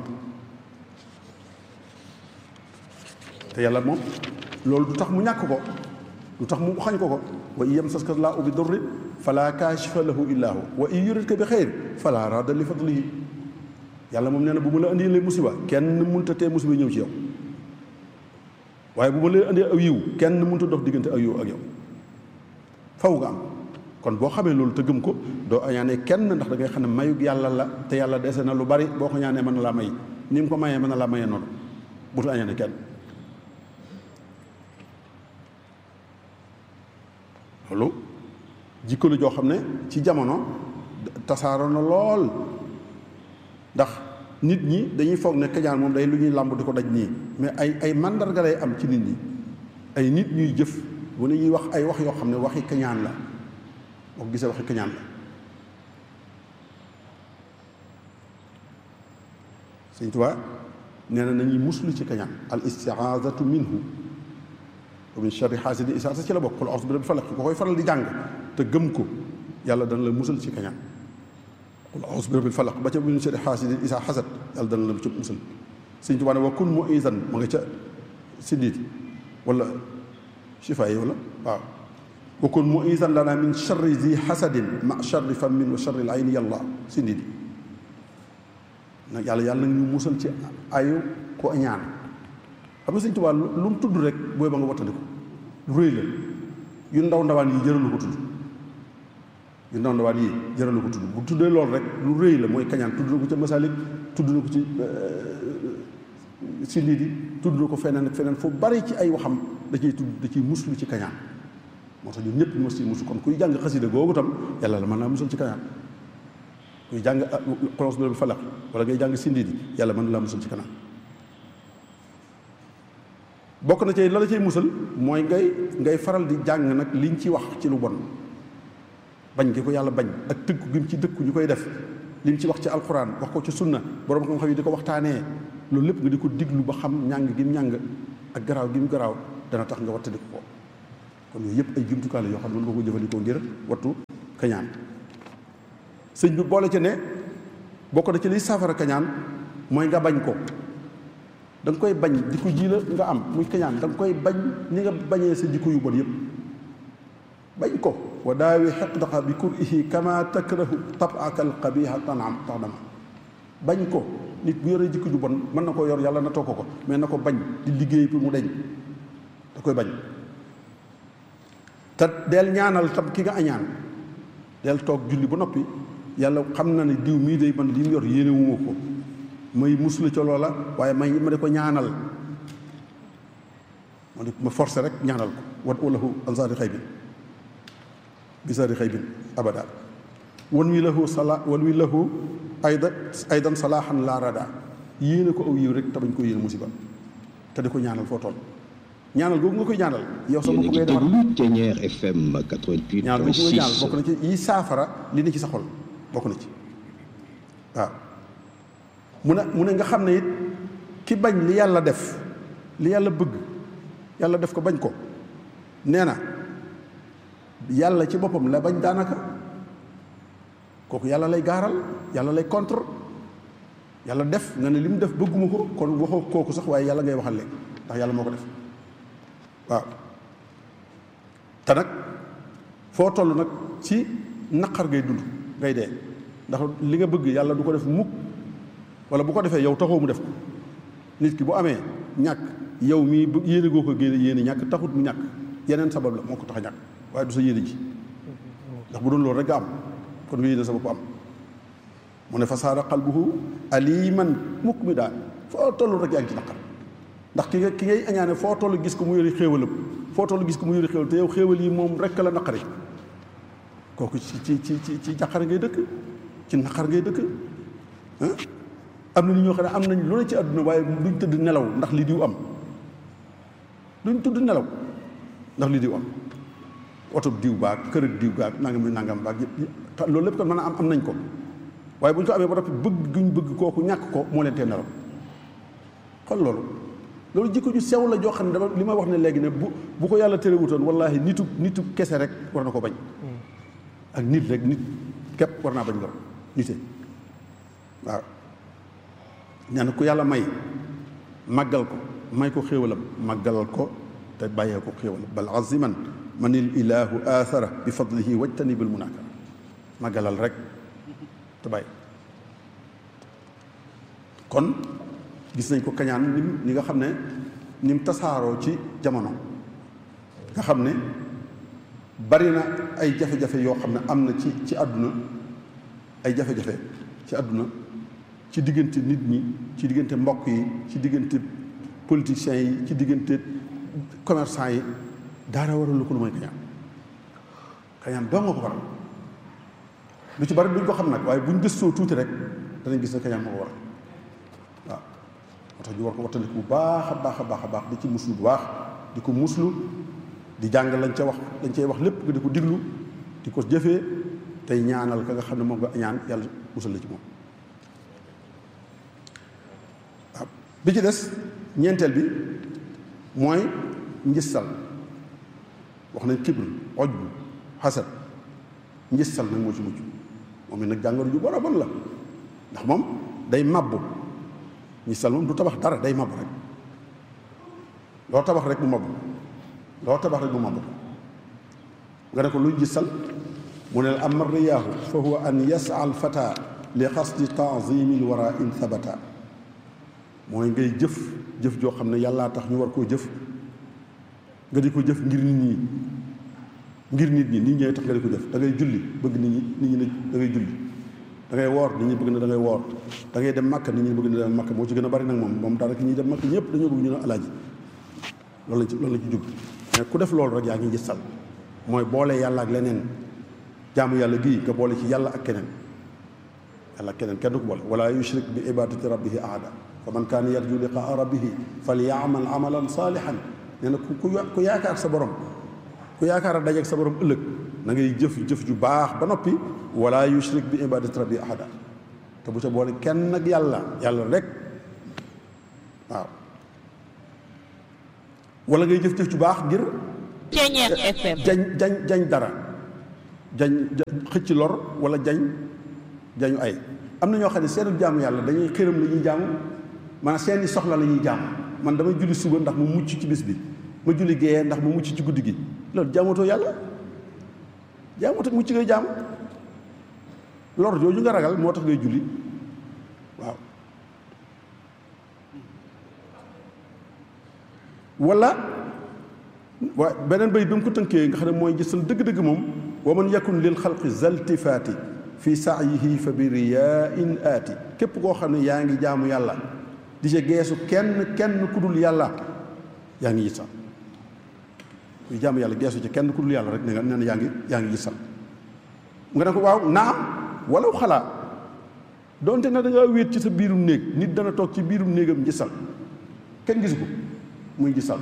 te yàlla moom loolu du tax mu ñàkk ko du tax mu xañ ko ko wa in yamsaska llaahu bi durrin fala kaashifa lahu illa hu wa in yuridka bi xayr fala radda li fadlihi yàlla moom nee na bu ma la andi lee musiba kenn mënta tee musiba ñëw ci yow waaye bu ma leen andi aw yiw kenn mënta dox diggante aw yiw ak yow faw nga am kon boo xamee loolu te gëm ko doo añaanee kenn ndax da ngay xam ne mayug yàlla la te yàlla dese na lu bari boo ko ñaanee mën na laa may ni mu ko mayee mën na laa mayee noonu butu añaanee kenn loolu jikko la joo xam ne ci jamono tasaaroo na lool ndax nit ñi dañuy foog ne kañaan moom day lu ñuy làmb di ko daj nii mais ay ay mandarga lay am ci nit ñi ay nit ñuy jëf bu ne ñuy wax ay wax yoo xam ne waxi kañaan la boo ko gisee waxi kañaan la Sëñ Tuubaa nee na nañuy muslu ci kañaan al istiaazatu minhu wa min sharri xaasidin isaa ci la bokk qul a'uuzu bi rabbil falaq ko koy faral di jàng te gëm ko yàlla dana la musal ci kañaan qul a'uuzu bi rabbil falaq ba ca min sharri xaasidin isaa xasad yàlla dana la ci musal Sëñ Tuubaa ne wa kun mu'izan ma nga ca siddiit wala shifa yi wala waaw wa kun mu'izan lana min sharri zi xasadin ma sharri fammin wa sharri al-ayni yàlla siddiit nag yàlla yàlla nag ñu musal ci ayu ko ñaan xam nga Sëñ Tuubaa lu mu tudd rek booy ba nga wattandiku lu rëy la yu ndaw ndawaan yi jëralu ko tudd yu ndaw ndawaan yi jëralu ko tudd bu tuddee loolu rek lu rëy la mooy kañaan tudd na ko ca Masaalik tudd na ko ci si lii di tudd na ko feneen ak feneen fu bari ci ay waxam da ciy tudd da ciy muslu ci kañaan moo tax ñun ñëpp ñu mos ci musu kon kuy jàng xasida googu tam yàlla la mën naa musal ci kañaan kuy jàng xolons bi falaq wala ngay jàng sindi di yàlla mën na laa musal ci kanam bokk na ci la la cay musal mooy ngay ngay faral di jàng nag liñ ci wax ci lu bon bañ gi ko yàlla bañ ak tëggu gi mu ci dëkku ñu koy def li mu ci wax ci alxuraan wax ko ci sunna borom xam-xam yi di ko waxtaanee loolu lépp nga di ko diglu ba xam ñàng gi mu ñàng ak garaaw gi mu garaaw dana tax nga wattandiku ko kon yooyu yëpp ay jumtukaay la yoo xam ne mën nga ko jëfandikoo ngir wattu kañaan sëñ bi boole ci ne bokk na ci liy saafara kañaan mooy nga bañ ko da nga koy bañ jikko ji la nga am muy kañaan da nga koy bañ ni nga bañee sa jikko yu bon yëpp bañ ko wa daawi xeqdaqa bi kurihi kama takrahu tabaka alqabiha tanam tax dama bañ ko nit bu yoree jikko ju bon mën na koo yor yàlla na toog ko mais na ko bañ di liggéey pour mu deñ da koy bañ te del ñaanal tam ki nga añaan del toog julli ba noppi yàlla xam na ne diw mii day man li mu yor yéene wu ma ko may musula ca loola waaye may ma di ko ñaanal ma di ma forcé rek ñaanal ko wat walahu ansaari xëy bin bisaari xëy bin abada wan wi lahu sala wan wi lahu ayda aydan salaaxan laa rada yéene ko aw yiw rek te bañ ko yéene musiba te di ko ñaanal foo toll ñaanal googu nga koy ñaanal yow sa bopp ngay defar Ténière FM 88.6 ñaanal googu nga ñaanal bokk na ci yi saafara li ne ci sa xol bokk na ci waaw mu ne mu ne nga xam ne it ki bañ li yàlla def li yàlla bëgg yàlla def ko bañ ko nee na yàlla ci boppam la bañ daanaka kooku yàlla lay gaaral yàlla lay contre yàlla def nga ne li mu def bëgguma ko kon waxoo kooku sax waaye yàlla ngay waxal léegi ndax yàlla moo ko def waaw te nag foo toll nag ci naqar ngay dund ngay dee ndax li nga bëgg yàlla du ko def mukk wala bu ko defee yow taxoo mu def ko nit ki bu amee ñàkk yow mii bu yéene goo ko génne yéene ñàkk taxut mu ñàkk yeneen sabab la moo ko tax a ñàkk waaye du sa yéene ji ndax bu doon loolu rek nga am kon nga yéene sa bopp am mu ne fa saara qalbuhu aliman mukk mi daal foo toll rek yaa ngi ci naqar ndax ki nga ki ngay añaane foo toll gis ko mu yori xéewalam foo toll gis ko mu yori xéewal te yow xéewal yi moom rek la naqari kooku ci ci ci ci ci jàqar ngay dëkk ci naqar ngay dëkk am na nit ñoo xam ne am nañ lu ne ci àdduna waaye duñ tëdd nelaw ndax li diw am duñ tëdd nelaw ndax li diw am oto diw baag kër ak diw baag nangam nangam baag yëpp loolu lépp kon mën a am am nañ ko waaye bu ñu ko amee ba noppi bëgg guñ bëgg kooku ñàkk ko moo leen tee nelaw kon loolu loolu jikko ju sew la joo xam ne dama li ma wax ne léegi ne bu bu ko yàlla terewutoon wallaahi nitu nitu kese rek war na ko bañ ak nit rek nit képp war naa bañ loolu nite waaw nee na ku yàlla may màggal ko may ko xéewalam màggalal ko te bàyyee ko xéewalam bal aziman man il ilahu athara bi fadlihi wajtani bil munakara màggalal rek te bàyyi kon gis nañ ko kañaan nim ni nga xam ne ni mu tasaaroo ci jamono nga xam ne bari na ay jafe-jafe yoo xam ne am na ci ci àdduna ay jafe-jafe ci àdduna ci diggante nit ñi ci diggante mbokk yi ci diggante politiciens yi ci diggante commerçant yi daara waral lu ko lu mooy kañaan kañaan doo nga ko waral lu ci bari duñ ko xam nag waaye buñ gëstoo tuuti rek danañ gis ne kañaan moo ko waral waaw moo tax ñu war ko wattandiku bu baax a baax a baax a baax di ci muslu bu baax di ko muslu di jàng lañ ca wax lañ cay wax lépp nga di ko diglu di ko jëfee tey ñaanal ka nga xam ne moom nga ñaan yàlla musal la ci moom waaw bi ci des ñeenteel bi mooy njissal wax nañ kibr oj bu xasad njissal nag moo ci mujj moom it nag jàngoro ju bon a bon la ndax moom day mabbu njissal moom du tabax dara day mabbu rek loo tabax rek mu mabbu loo tabax rek mu mabbu nga ne ko luy njissal mu ne amma riyaahu fa huwa an yasa al fata li xasdi taazimi l wara in thabata mooy ngay jëf jëf joo xam ne yàllaa tax ñu war koo jëf nga di ko jëf ngir nit ñi ngir nit ñi nit ñee tax nga di ko jëf da ngay julli bëgg nit ñi nit ñi ne da ngay julli da ngay woor nit ñi bëgg na da ngay woor da ngay dem màkk nit ñi bëgg na dem màkk moo ci gën a bari nag moom moom daanaka ñuy dem màkk ñëpp dañoo bëgg ñu ne alaaji loolu lañ ci loolu lañ ci jub mais ku def loolu rek yaa ngi njëstal mooy boole yàlla ak leneen jaamu yàlla gii nga boole ci yàlla ak keneen yàlla ak keneen kenn du ko boole wala yushrik bi ibadati rabbihi ahada fa man kaana yarju liqaa rabbihi falyamal amalan saalihan nee na ku ku yaakaar sa borom ku yaakaar a dajeeg sa borom ëllëg na ngay jëf jëf ju baax ba noppi wala yushrik bi ibadati rabbihi ahada te bu ca boole kenn ak yàlla yàlla rek waaw wala ngay jëf-jëf ju baax ngir Ceñeex FM jañ jañ jañ dara jañ xëcc lor wala jañ jañu ay am na ñoo xam ne seenu jaamu yàlla dañuy xëram la ñuy jaamu maanaam seeni soxla la ñuy jaamu man damay julli suba ndax mu mucc ci bis bi ma julli géeyee ndax mu mucc ci guddi gi loolu jaamatoo yàlla jaamatoo mucc ngay jaamu lor jooju nga ragal moo tax ngay julli waaw wala waa beneen bay bi mu ko tënkee nga xam ne mooy gisal dëgg-dëgg moom wa man yakun lil xalqi zaltifaati fi saayihi fa bi riyain aati képp koo xam ne yaa ngi jaamu yàlla di ca geesu kenn kenn ku dul yàlla yaa ngi gisal kuy jaamu yàlla geesu ci kenn ku dul yàlla rek ne nga nee na yaa ngi yaa ngi gisal nga ne ko waaw naam walaw xalaa donte na da ngaa wéet ci sa biirum néeg nit dana toog ci biirum néegam gisal kenn gisu ko muy gisal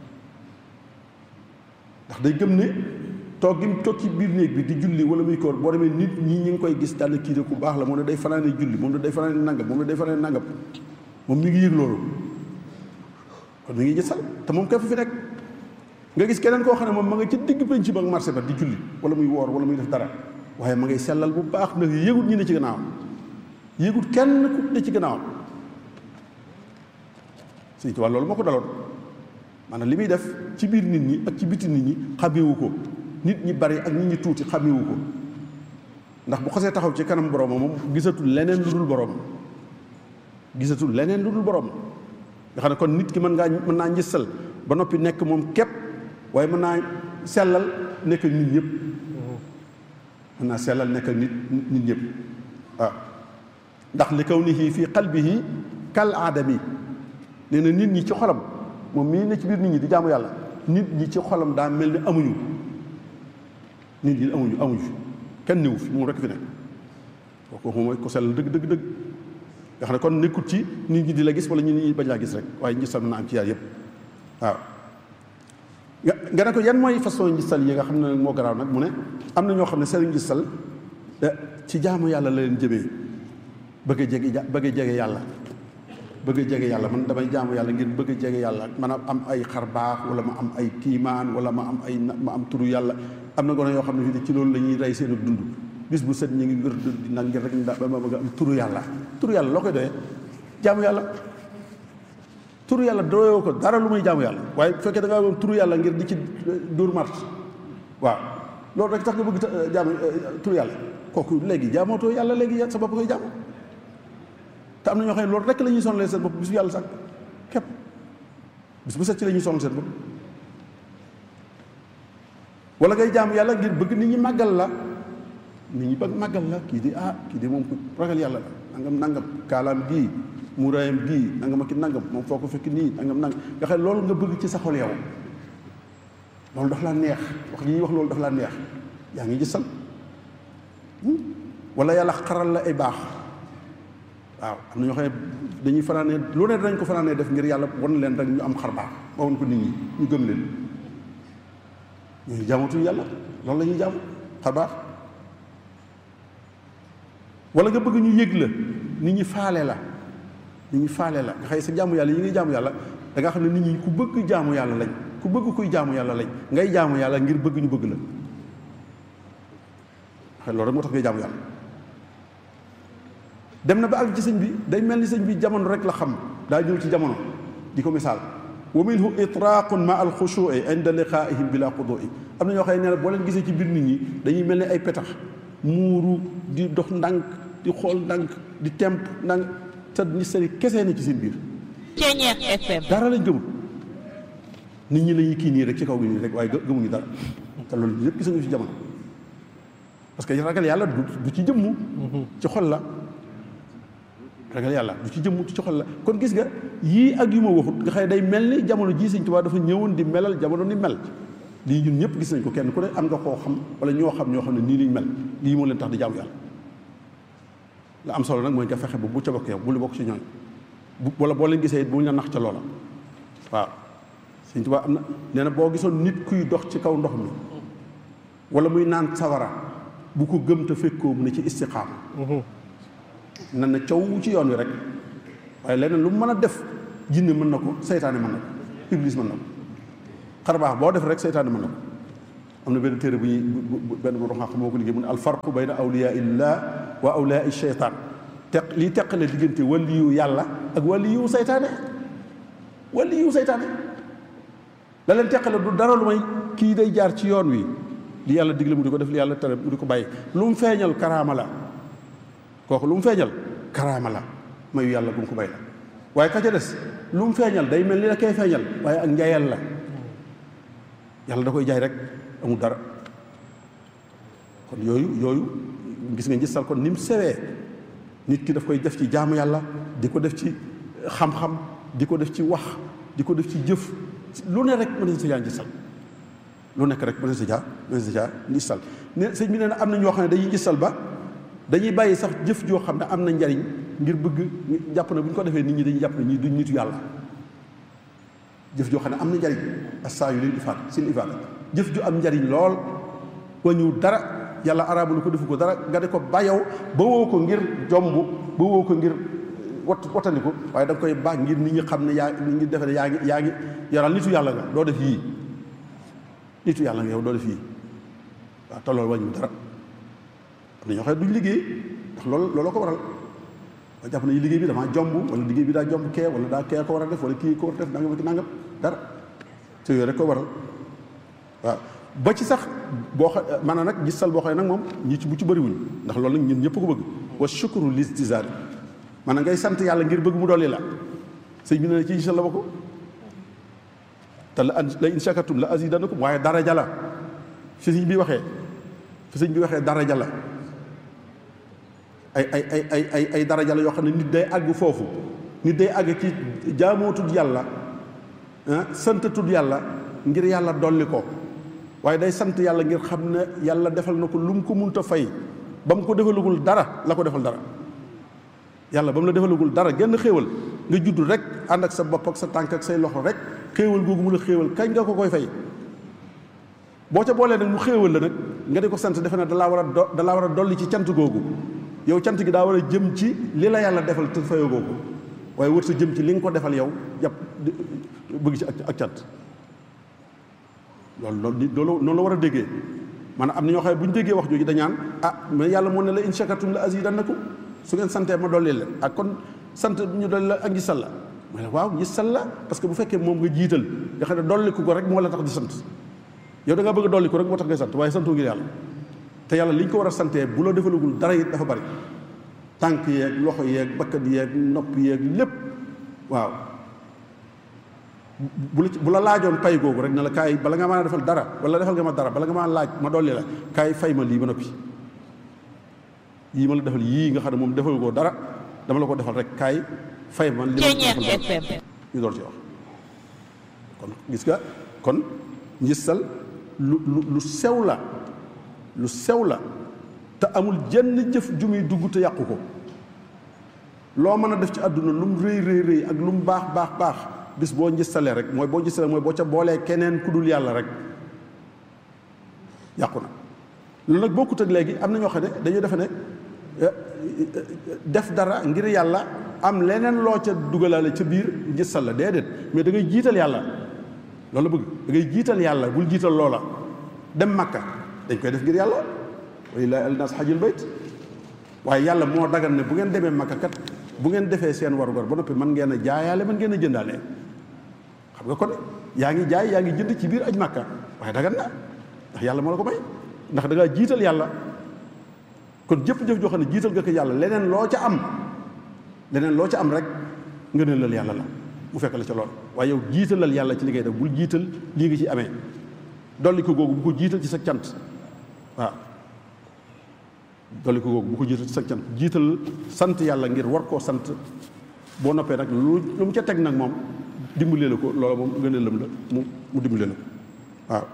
ndax day gëm ne toog gi mu toog ci biir néeg bi di julli wala muy koor boo demee nit ñi ñi ngi koy gis daal kii de ku baax la moom ne day fanaane julli moom ne day fanaane nangam moom ne day fanaane nangam moom mi ngi yëg loolu kon mi ngi gisal te moom képp fi nekk nga gis keneen koo xam ne moom ma nga ci digg penc ba ak marché ba di julli wala muy woor wala muy def dara waaye ma ngay sellal bu baax ndax yëgut ñi ne ci gannaawam yëgut kenn ku ne ci gannaawam Sëñ Tuubaa loolu moo ko daloon maanaam li muy def ci biir nit ñi ak ci biti nit ñi xamewu ko nit ñi bari ak nit ñi tuuti xamewu ko ndax bu xasee taxaw ci kanam boroomam moom gisatul leneen lu dul boroomam gisatul leneen lu dul boroomam nga xam ne kon nit ki mën ngaa mën naa njësal ba noppi nekk moom képp waaye mën naa sellal nekk ak nit ñëpp mën naa sellal nekk ak nit nit ñëpp waaw ndax li kawnihi fi qalbihi kal aadami nee na nit ñi ci xolam moom mii ne ci biir nit ñi di jaamu yàlla nit ñi ci xolam daa mel ni amuñu nit ñi amuñu amuñu fi kenn néew fi moom rek fi nekk kooku mooy ko sell dëgg dëgg dëgg nga xam ne kon nekkut ci nit ñi di la gis wala ñu nit ñi bañ laa gis rek waaye ngisal na am ci yaar yëpp waaw nga nga ne ko yan mooy façon ngisal yi nga xam ne moo garaaw nag mu ne am na ñoo xam ne seen ngisal ci jaamu yàlla la leen jëmee bëgg a jege bëgg a jege yàlla bëgg a jege yàlla man damay jaamu yàlla ngir bëgg a jege yàlla man a am ay xar baax wala ma am ay kiimaan wala ma am ay ma am turu yàlla am na gone yoo xam ne fii ci loolu la ñuy rey seen dund bis bu set ñu ngi wér di nag ngir rek ba ma bëgg a am turu yàlla turu yàlla loo koy doyee jaamu yàlla turu yàlla doyoo ko dara lu muy jaamu yàlla waaye bu fekkee da ngaa am turu yàlla ngir di ci dóor mart waaw loolu rek tax nga bëgg jaamu turu yàlla kooku léegi jaamootoo yàlla léegi sa bopp koy jaamu te am na ñoo xam ne loolu rek la ñuy sonalee seen bopp bis bu yàlla sax képp bis bu set ci la ñuy sonal seen bopp wala ngay jaamu yàlla ngir bëgg nit ñi màggal la nit ñi bëgg màggal la kii di ah kii di moom ku ragal yàlla la nangam nangam kaalaam gii muuraayam gii nangam ak ki nangam moom foo ko fekk nii nangam nangam nga xam ne loolu nga bëgg ci sa xol yow loolu daf laa neex wax yi ñuy wax loolu daf laa neex yaa ngi gisal wala yàlla xaral la ay baax waaw am na ñoo xam ne dañuy fanaanee lu ne dañ ko fanaanee def ngir yàlla wan leen rek ñu am xar baax ba wan ko nit ñi ñu gëm leen ñooñu jaamatuñu yàlla loolu la ñuy jaamu xar baax wala nga bëgg ñu yëg la nit ñi faale la nit ñi faale la nga xëy sa jaamu yàlla yi ngay jaamu yàlla da nga xam ne nit ñi ku bëgg jaamu yàlla lañ ku bëgg kuy jaamu yàlla lañ ngay jaamu yàlla ngir bëgg ñu bëgg la xëy loolu rek moo tax ngay jaamu yàlla dem na ba àgg ci sëñ bi day mel ni sëñ bi jamono rek la xam daa ñëw ci jamono di ko misaal wa minhu itraaqun ma al xushuui inda liqaaihim bila qudui am na ñoo xam ne nee boo leen gisee ci biir nit ñi dañuy mel ni ay petax muuru di dox ndànk di xool ndànk di temp ndànk te ni sari kesee na ci seen biir Ceñeex FM dara lañ gëmul nit ñi la ñuy kii nii rek ci kaw gi nii rek waaye gëmuñu dara te loolu yëpp gis nga ci jamono parce que ragal yàlla du ci jëmmu ci xol la ragal yàlla du ci jëmmu ci xol la kon gis nga yii ak yu ma waxut nga xëy day mel ni jamono jii Sëñ Tuubaa dafa ñëwoon di melal jamono ni mel lii ñun ñëpp gis nañ ko kenn ku ne am nga koo xam wala ñoo xam ñoo xam ne nii liñ mel lii moo leen tax di jaamu yàlla la am solo nag mooy nga fexe ba bu ca bokk yow bu lu bokk ci ñooñ bu wala boo leen gisee bu ñu la nax ca loola waaw Sëñ Tuubaa am na nee na boo gisoon nit kuy dox ci kaw ndox mi wala muy naan sawara bu ko gëm te fekkoo mu ne ci istiqaama nan na caw ci yoon wi rek waaye leneen lu mu mën a def jinne mën na ko seytaane mën na ko iblis mën na ko xar baax boo def rek seytaane mën na ko am na benn téere bu ñuy benn borom xam moo ko liggéey mu ne alfarqu bayna awliyaa illah wa awliyaa sheytaan teq lii teqale diggante waliyu yàlla ak waliyu seytaane waliyu seytaane la leen teqale du dara lu may kii day jaar ci yoon wi li yàlla digle mu di ko def li yàlla tere mu di ko bàyyi lu mu feeñal karaama la kooku lu mu feeñal karaama la mayu yàlla bu mu ko bay la waaye ka ca des lu mu feeñal day mel ni la koy feeñal waaye ak njaayal la yàlla da koy jaay rek amul dara kon yooyu yooyu gis nga gisal kon ni mu sewee nit ki daf koy def ci jaamu yàlla di ko def ci xam-xam di ko def ci wax di ko def ci jëf lu ne rek mën na sa jaa gisal lu nekk rek mën na sa jaa mën na sa jaa gisal ne sëñ bi nee na am na ñoo xam ne dañuy gisal ba dañuy bàyyi sax jëf joo xam ne am na njariñ ngir bëgg jàpp na bu ñu ko defee nit ñi dañuy jàpp ne ñii duñ nitu yàlla jëf joo xam ne am na njariñ assaa yu leen ifaat sin ifaat jëf ju am njariñ lool wañu dara yàlla araabu lu ko defu ko dara nga de ko bayow ba woo ko ngir jomb ba woo ko ngir wat watandiku waaye da nga koy baax ngir nit ñi xam ne yaa nit ñi defe ne yaa ngi yaa ngi yaral nitu yàlla nga doo def yii nitu yàlla nga yow doo def yii waaw te loolu wañu dara am na ñoo xam ne duñ liggéey ndax loolu looloo ko waral ba jàpp nañu liggéey bi damaa jomb wala liggéey bi daa jomb kee wala daa kee ko war a def wala kii ko war a def nangam ak nangam dara te yooyu rek ko waral waaw ba ci sax boo xa maanaam nag gisal boo xam ne nag moom ñi ci bu ci bëriwuñ ndax loolu nag ñun ñëpp ko bëgg wa shukru listizaari maanaam ngay sant yàlla ngir bëgg mu dolli la sëñ bi ne ci gisal la ba ko te la la in shakartum la azidanakum waaye daraja la fi sëñ bi waxee fi sëñ bi waxee daraja la ay ay ay ay ay ay daraja la yoo xam ne nit day àgg foofu nit day àgg ci jaamoo tudd yàlla sant tudd yàlla ngir yàlla dolli ko waaye day sant yàlla ngir xam ne yàlla defal na ko lu mu ko munta fay ba mu ko defalagul dara la ko defal dara yàlla ba mu la defalagul dara genn xéewal nga judd rek ànd ak sa bopp ak sa tànk ak say loxo rek xéewal googu mu la xéewal kañ nga ko koy fay boo ca boolee nag mu xéewal la nag nga di ko sant defe ne dalaa war a do dalaa war a dolli ci cant googu yow cant gi daa war a jëm ci li la yàlla defal te fayoo googu waaye wër sa jëm ci li nga ko defal yow jàpp bëgg ci ak cant loolu loolu nit loolu noonu la war a déggee maanaam am na ñoo xam ne bu ñu déggee wax jooju dañaan ah mais yàlla moo ne la in shakartum la azidannakum su ngeen santee ma dolli leen ak kon sant ñu dolli la ak ngisal la ma ne waaw ngisal la parce que bu fekkee moom nga jiital nga xam ne dolliku ko rek moo la tax di sant yow da ngaa bëgg a dolliku rek moo tax ngay sant waaye santoo ngir yàlla te yàlla li ñu ko war a santee bu la defalagul dara it dafa bari tànk yeeg loxo yeeg bakkat yeeg nopp yeeg lépp waaw bu la bu la laajoon pay googu rek ne la kaay bala nga maa defal dara wala defal nga ma dara bala nga maa laaj ma dolli la kaay fay ma lii ba noppi yii ma la defal yii nga xam ne moom defal koo dara dama la ko defal rek kaay fay ma li ma defal dara ñu door ci wax kon gis nga kon njissal lu lu lu sew la lu sew la te amul jenn jëf ju muy dugg te yàqu ko loo mën a def ci àdduna lu mu rëy rëy rëy ak lu mu baax baax baax bis boo ngistalee rek mooy boo ngistalee mooy boo ca boolee keneen ku dul yàlla rek yàqu na loolu nag bokkut ak léegi am na ñoo xam ne dañuy defe ne def dara ngir yàlla am leneen loo ca dugalaale ca biir ngistal la déedéet mais da ngay jiital yàlla loolu bëgg da ngay jiital yàlla bul jiital loola dem makka dañ koy def ngir yàlla walillahi alnas xajul bayt waaye yàlla moo dagan ne bu ngeen demee makka kat bu ngeen defee seen warugar ba noppi mën ngeen a jaayaale mën ngeen a jëndaale xam nga kon yaa ngi jaay yaa ngi jënd ci biir aj makka waaye dagan na ndax yàlla moo la ko may ndax da ngaa jiital yàlla kon jëpp-jëf joo xam ne jiital nga ko yàlla leneen loo ca am leneen loo ca am rek nga ne lal yàlla la mu fekk la ca lool waaye yow jiitalal yàlla ci li ngay def bul jiital lii nga ci amee dolli ko googu bu ko jiital ci sa cant waaw dolli ko googu bu ko jiital ci sa cant jiital sant yàlla ngir war koo sant boo noppee nag lu lu mu ca teg nag moom dimbalee la ko loola moom gën a lëm la mu mu dimbalee la ko waaw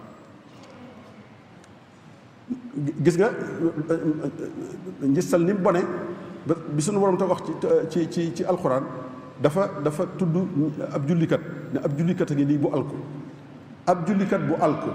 gis nga ngistal ni mu bone bi suñu borom te wax ci ci ci alxuraan dafa dafa tudd ab jullikat ne ab jullikat a ngi nii bu alku ab jullikat bu alku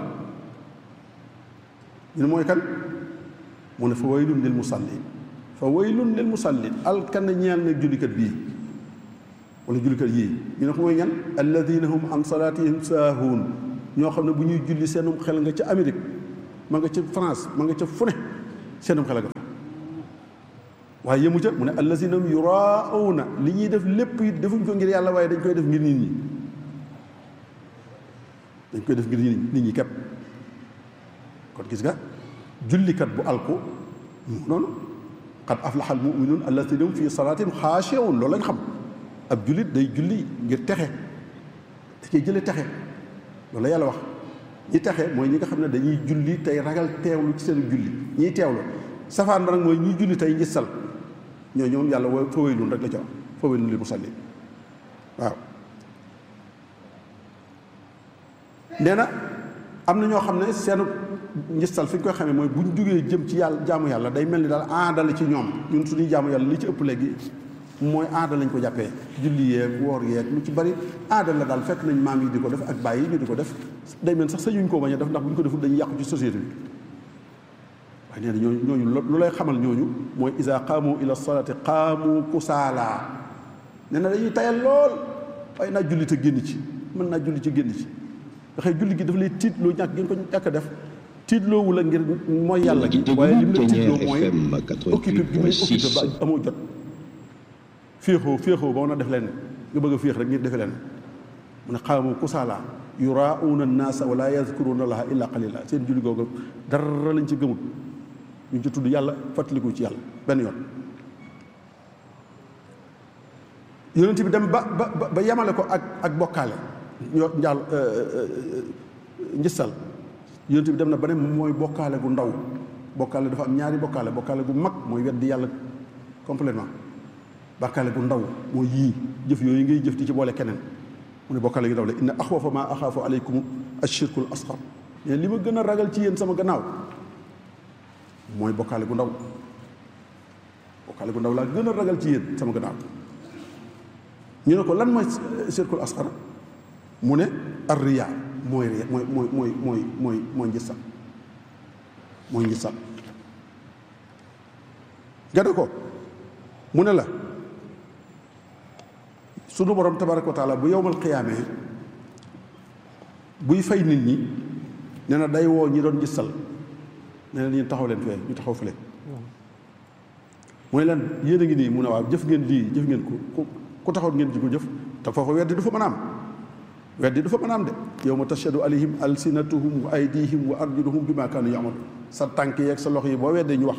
ñu ne mooy kan mu ne fa waylun lil musallin fa waylun lil musallin alkan ñeel na jullikat bii wala jullikat yii ñu ne ko mooy ñan alladina hum an salatihim saahuun ñoo xam ne bu ñuy julli seenum xel nga ca Amérique ma nga ca France ma nga ca fu ne seenum xel nga fa waaye yëmu ca mu ne allazina yuraawna li ñuy def lépp it defuñ ko ngir yàlla waaye dañ koy def ngir nit ñi dañ koy def ngir nit ñi képp kon gis nga jullikat bu alku noonu qad aflaha al muminuun allazina hum fi salaatin xaashi'uun loolu lañ xam ab jullit day julli ngir texe da cay jële texe loolu la yàlla wax ñi texe mooy ñi nga xam ne dañuy julli tey ragal teewlu ci seen julli ñiy teewlu safaan ba nag mooy ñuy julli tey ngistal ñoo ñoom yàlla woo fa waylun rek la ca wax fa waylun lil musallin waaw nee na am na ñoo xam ne seenu ngistal fi ñu koy xamee mooy bu ñu jógee jëm ci yàlla jaamu yàlla day mel ni daal aada la ci ñoom ñun suñuy jaamu yàlla li ci ëpp léegi mooy aada lañ ko jàppee julli yeeg woor yeeg lu ci bari aada la daal fekk nañ maam yi di ko def ak bàyyi ñu di ko def day mel sax sañuñ koo bañ a def ndax bu ñu ko deful dañuy yàqu ci société bi waaye nee na ñooñu ñooñu lu lay xamal ñooñu mooy isa qaamu ila salaati qaamu kusaala nee na dañuy tayal lool waaye naa julli te génn ci mën naa julli ci génn ci nga xëy julli gi dafa lay tiitloo ñàkk ngeen ko ñàkk a def tiitloowu la ngir mooy yàlla gi waaye li mu la tiitloo mooy occupé bi muy occupé ba amoo jot féexoo féexoo ba mën a def leen nga bëgg a féex rek ngir defe leen mu ne qaamu kusaala yuraauuna annaasa wala yazkuruuna allaha illa qalila seen julli googu dara lañ ci gëmut ñu ci tudd yàlla fàttaliku ci yàlla benn yoon yonent bi dem ba ba ba yemale ko ak ak bokkaale ñoo njaal njistal yonent bi dem na ba ne mooy bokkaale gu ndaw bokkaale dafa am ñaari bokkaale bokkaale gu mag mooy weddi yàlla complètement bokkaale gu ndaw mooy yii jëf yooyu ngay jëf di ci boole keneen mu ne bokkaale gu ndaw la inna axwafa ma axaafu aleykum ashirkul asxar mais li ma gën a ragal ci yéen sama gannaaw mooy bokkaale gu ndaw bokkaale gu ndaw laa gën a ragal ci yéen sama gannaaw ñu ne ko lan mooy shirkul asxar mu ne ar riyaa mooy riyaa mooy mooy mooy mooy mooy mooy njistal mooy njistal nga ne ko mu ne la sunu borom tabaraka wa taala bu yowmal qiyaamee buy fay nit ñi nee na day woo ñi doon njistal nee na ñu taxaw leen fee ñu taxaw fële mooy leen yéen a ngi nii mu ne waaw jëf ngeen lii jëf ngeen ko ku taxaw ngeen ji ko jëf te foofa weddi du fa mën a am weddi du fa mën a am de yow ma tashhadu alayhim alsinatuhum wa aydihim wa arjuluhum bima kaanu yamalu sa tànk yeeg sa loxo yi boo weddee ñu wax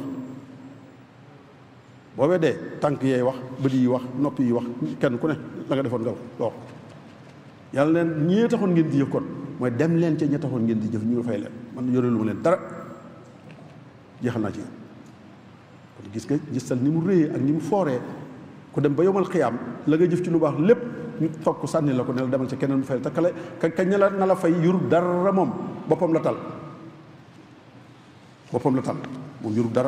boo weddee tànk yeey wax bët yi wax nopp yi wax kenn ku ne la nga defoon nga wax yàlla leen ñee taxoon ngeen di jëf kon mooy dem leen ca ña taxoon ngeen di jëf ñu fay leen man yore lu ma leen dara jeexal naa ci kon gis nga gisal ni mu réyee ak ni mu fooree ku dem ba yomal xiyaam la nga jëf ci lu baax lépp ñu toog ko sànni la ko ne la demal ca keneen mu fay te kale ka kañ la na la fay yurub dara moom boppam la tal boppam la tal moom yurub dara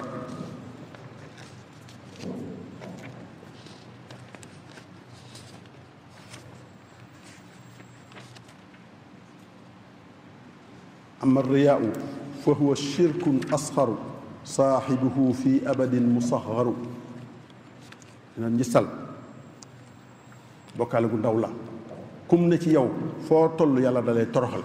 ama riyaau fa huwa shirkun asxaru saaxibuhu fi abadin musaxaru dina njistal bokkaale gu ndaw la kum ne ci yow foo toll yàlla da lay toroxal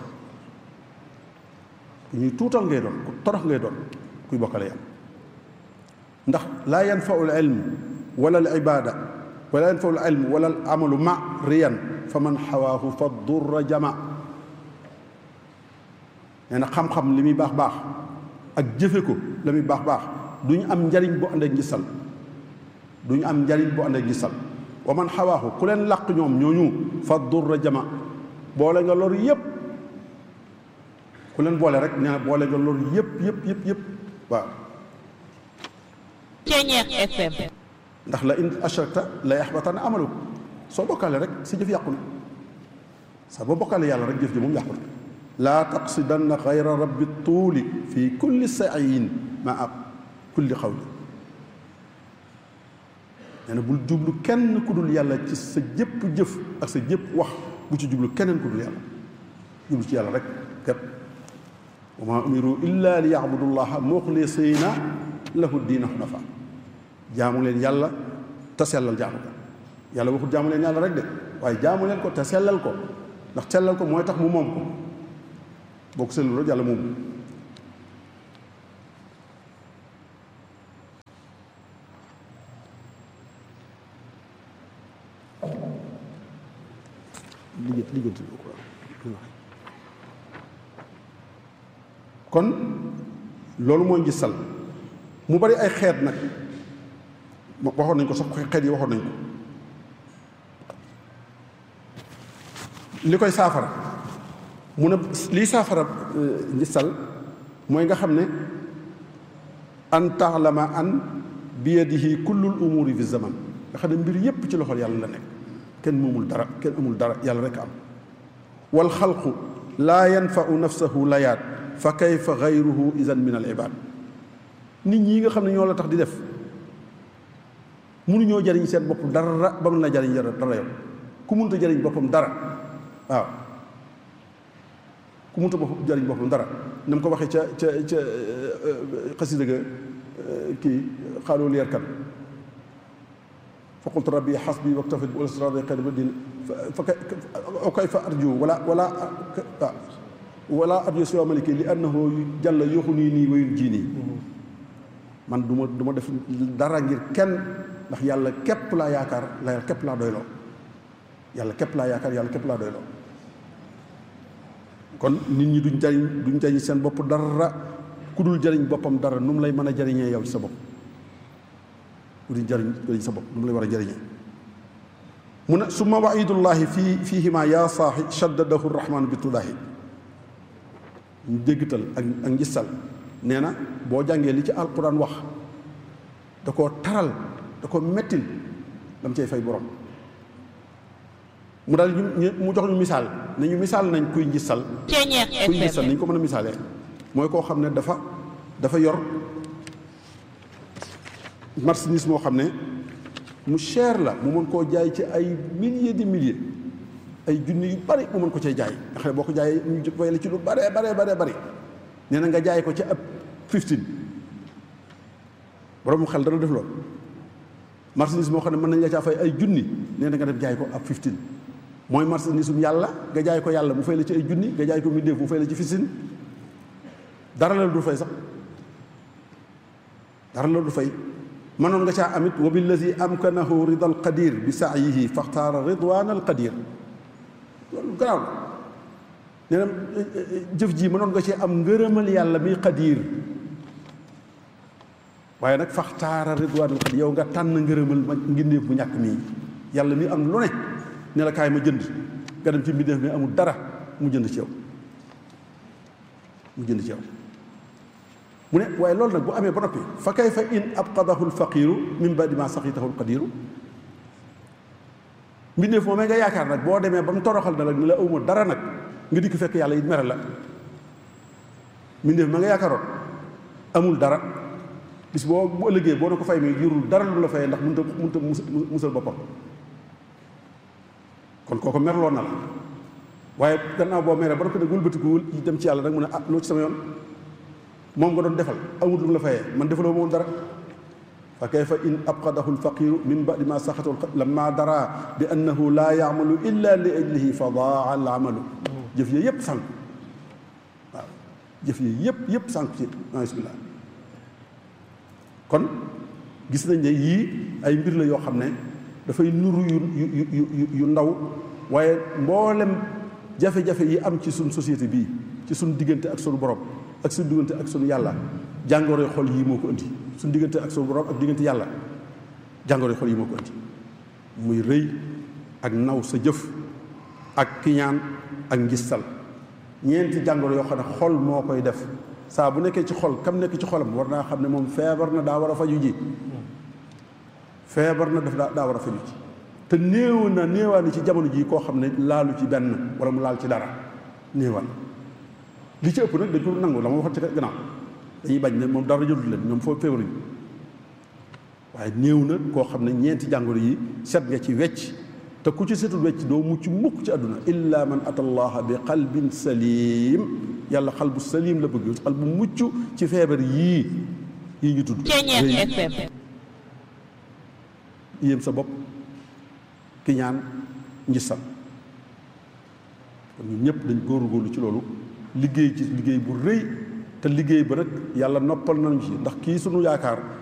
ku ñuy tuutal ngay doon ku torox ngay doon kuy bokkale yàlla ndax laa yanfau l ilm wala al ibada wala yanfau l ilm wala al amalu ma riyan fa man xawaahu fa durra jama nee na xam-xam li muy baax baax ak jëfe ko la muy baax baax du ñu am njariñ bu ànd ak ngisal du ñu am njariñ bu ànd ak ngisal wa man xawaaxu ku leen làq ñoom ñooñu fa durra jama boole nga lor yëpp ku leen boole rek nee na boole nga lor yëpp yëpp yëpp yëpp waaw Ceñeex FM ndax la in ashrakta la yaxbatan amaluk soo bokkaale rek si jëf yàqu na sa boo bokkaale yàlla rek jëf ji moom yàqu na laa taqsidanna xayra rabbi tuuli fi kulli saayin maa kulli xawli nee na bul jublu kenn ku dul yàlla ci sa jëpp jëf ak sa jëpp wax bu ci jublu keneen ku dul yàlla jublu ci yàlla rek képp wa maa umiru illa li yacbudu llaha muxlisina lahu diina xunafa jaamu leen yàlla te sellal jaamu ko yàlla waxul jaamu leen yàlla rek de waaye jaamu leen ko te sellal ko ndax sellal ko mooy tax mu moom ko boo ko seetlu rek yàlla moom liggéey liggéey kon loolu mooy ngistal mu bari ay xeet nag waxoon nañ ko sax xeet yi waxoon nañ ko li koy saafara mu ne lii saafara ngistal mooy nga xam ne an taalama an biyadihi kullul umuri fi zaman nga xam ne mbir yépp ci loxol yàlla la nekk kenn moomul dara kenn amul dara yàlla rek am wal xalqu laa yanfau nafsahu layaat fa kayfa gayruhu idan min al ibad nit ñi nga xam ne ñoo la tax di def mënuñoo jariñ seen bopp dara ba mën la jariñ dara yow ku mënta jariñ boppam dara waaw ku mënta bopp jariñ boppam dara na mu ko waxee ca ca ca xasida ga kii xaaloo leer kan fa qultu rabbi xasbi waktafit bi ulsradi xayri din fa kayfa arju wala wala wala arju siwa maliki li annahu jàlla yoxu nii nii wayul jii nii man du ma du ma def dara ngir kenn ndax yàlla képp laa yaakaar la yàlla képp laa doyloo yàlla képp laa yaakaar yàlla képp laa doyloo kon nit ñi duñ jariñ duñ jariñ seen bopp dara ku dul jariñ boppam dara nu mu lay mën a jariñee yow ci sa bopp ku dul jariñ jariñ sa bopp nu mu lay war a jariñee mu ne summa waidullahi fii fiihima yaa saaxi shaddadahu rahman bi tudaahi ñu déggtal ak ak ngistal nee na boo jàngee li ci alquran wax da koo taral da ko mettil dam cay fay borom mu daal ñu mu jox ñu misaal ne ñu misaal nañ kuy ngistal kuy ngistal ni ñu ko mën a misaalee mooy koo xam ne dafa dafa yor marchandise moo xam ne mu cher la mu mën koo jaay ci ay milliers de milliers ay junni yu bari mu mën ko cay jaay nga xam ne boo ko jaayee ñu fay la ci lu bare bare bare bari nee na nga jaay ko ci ab 15 borom xel dana def loolu marchandise moo xam ne mën nañ la caa fay ay junni nee na nga def jaay ko ab 15 mooy marchandise um yàlla nga jaay ko yàlla mu fay la ci ay junni nga jaay ko mbindéef mu fay la ci 15 dara la du fay sax dara la du fay mënoon nga caa amit wa billazi amkanahu rida al qadir bi saayihi faxtaara ridwan al qadir loolu garaaw la nee na jëf ji mënoon nga cee am ngërëmal yàlla mi qadir waaye nag faxtaara ridwan al qadir yow nga tànn ngërëmal ma ngindeef bu ñàkk mii yàlla mi am lu ne ne la kaay ma jënd nga dem ci mbindeef mi amul dara mu jënd ci yow mu jënd ci yow mu ne waaye loolu nag bu amee ba noppi fa kayfa in abqadahu lfaqiru min badi ma saxitahu lqadiru mbindeef moomee nga yaakaar nag boo demee ba mu toroxal na la ni la awma dara nag nga dikk fekk yàlla it mere la mbindeef ma nga yaakaaroon amul dara bis boo bu ëllëgee boo na ko fay mi jurul dara lu la fayee ndax mënta mënta musal boppam kon kooku merloon na la waaye gannaaw boo meree ba noppi nag wëlbatiku dem ci yàlla nag mu ne ah loo ci sama yoon moom nga doon defal amul lu mu la fayee man defaloo moom dara fa kayfa in abqadahu lfaqiru min badi ma saxatahu lamma dara bi annahu laa yaamalu illa li ajlihi fa daa al amalu jëf yi yëpp sànq waaw jëf yi yëpp yëpp sànq ci bismillah kon gis nañ ne yii ay mbir la yoo xam ne dafay nuru yu yu yu yu ndaw waaye mboolem jafe-jafe yi am ci suñ société bii ci suñ diggante ak suñu borom ak suñu diggante ak suñu yàlla jàngoro xol yii moo ko indi suñu diggante ak suñu borom ak diggante yàlla jàngoro xol yii moo ko indi muy rëy ak naw sa jëf ak kiñaan ak ngistal ñeenti jàngoro yoo xam ne xol moo koy def saa bu nekkee ci xol kam nekk ci xolam war naa xam ne moom feebar na daa war a faju ji feebar na daf daa daa war a faju ji te néew na néewaa ni ci jamono ji koo xam ne laalu ci benn wala mu laal ci dara néewaan li ci ëpp nag dañ ko nangu la ma waxoon ci gannaaw dañuy bañ ne moom dara jotul leen ñoom foo feebaruñu waaye néew na koo xam ne ñeenti jàngoro yi set nga ci wecc te ku ci setul wecc doo mucc mukk ci àdduna illa man ata allaha bi qalbin salim yàlla xal bu salim la bëgg xal bu mucc ci feebar yii yii ñu tudd yéem sa bopp ki ñaan njistal kon ñun ñëpp dañ góorgóorlu ci loolu liggéey ci liggéey bu rëy te liggéey ba rek yàlla noppal nañu ci ndax kii sunu yaakaar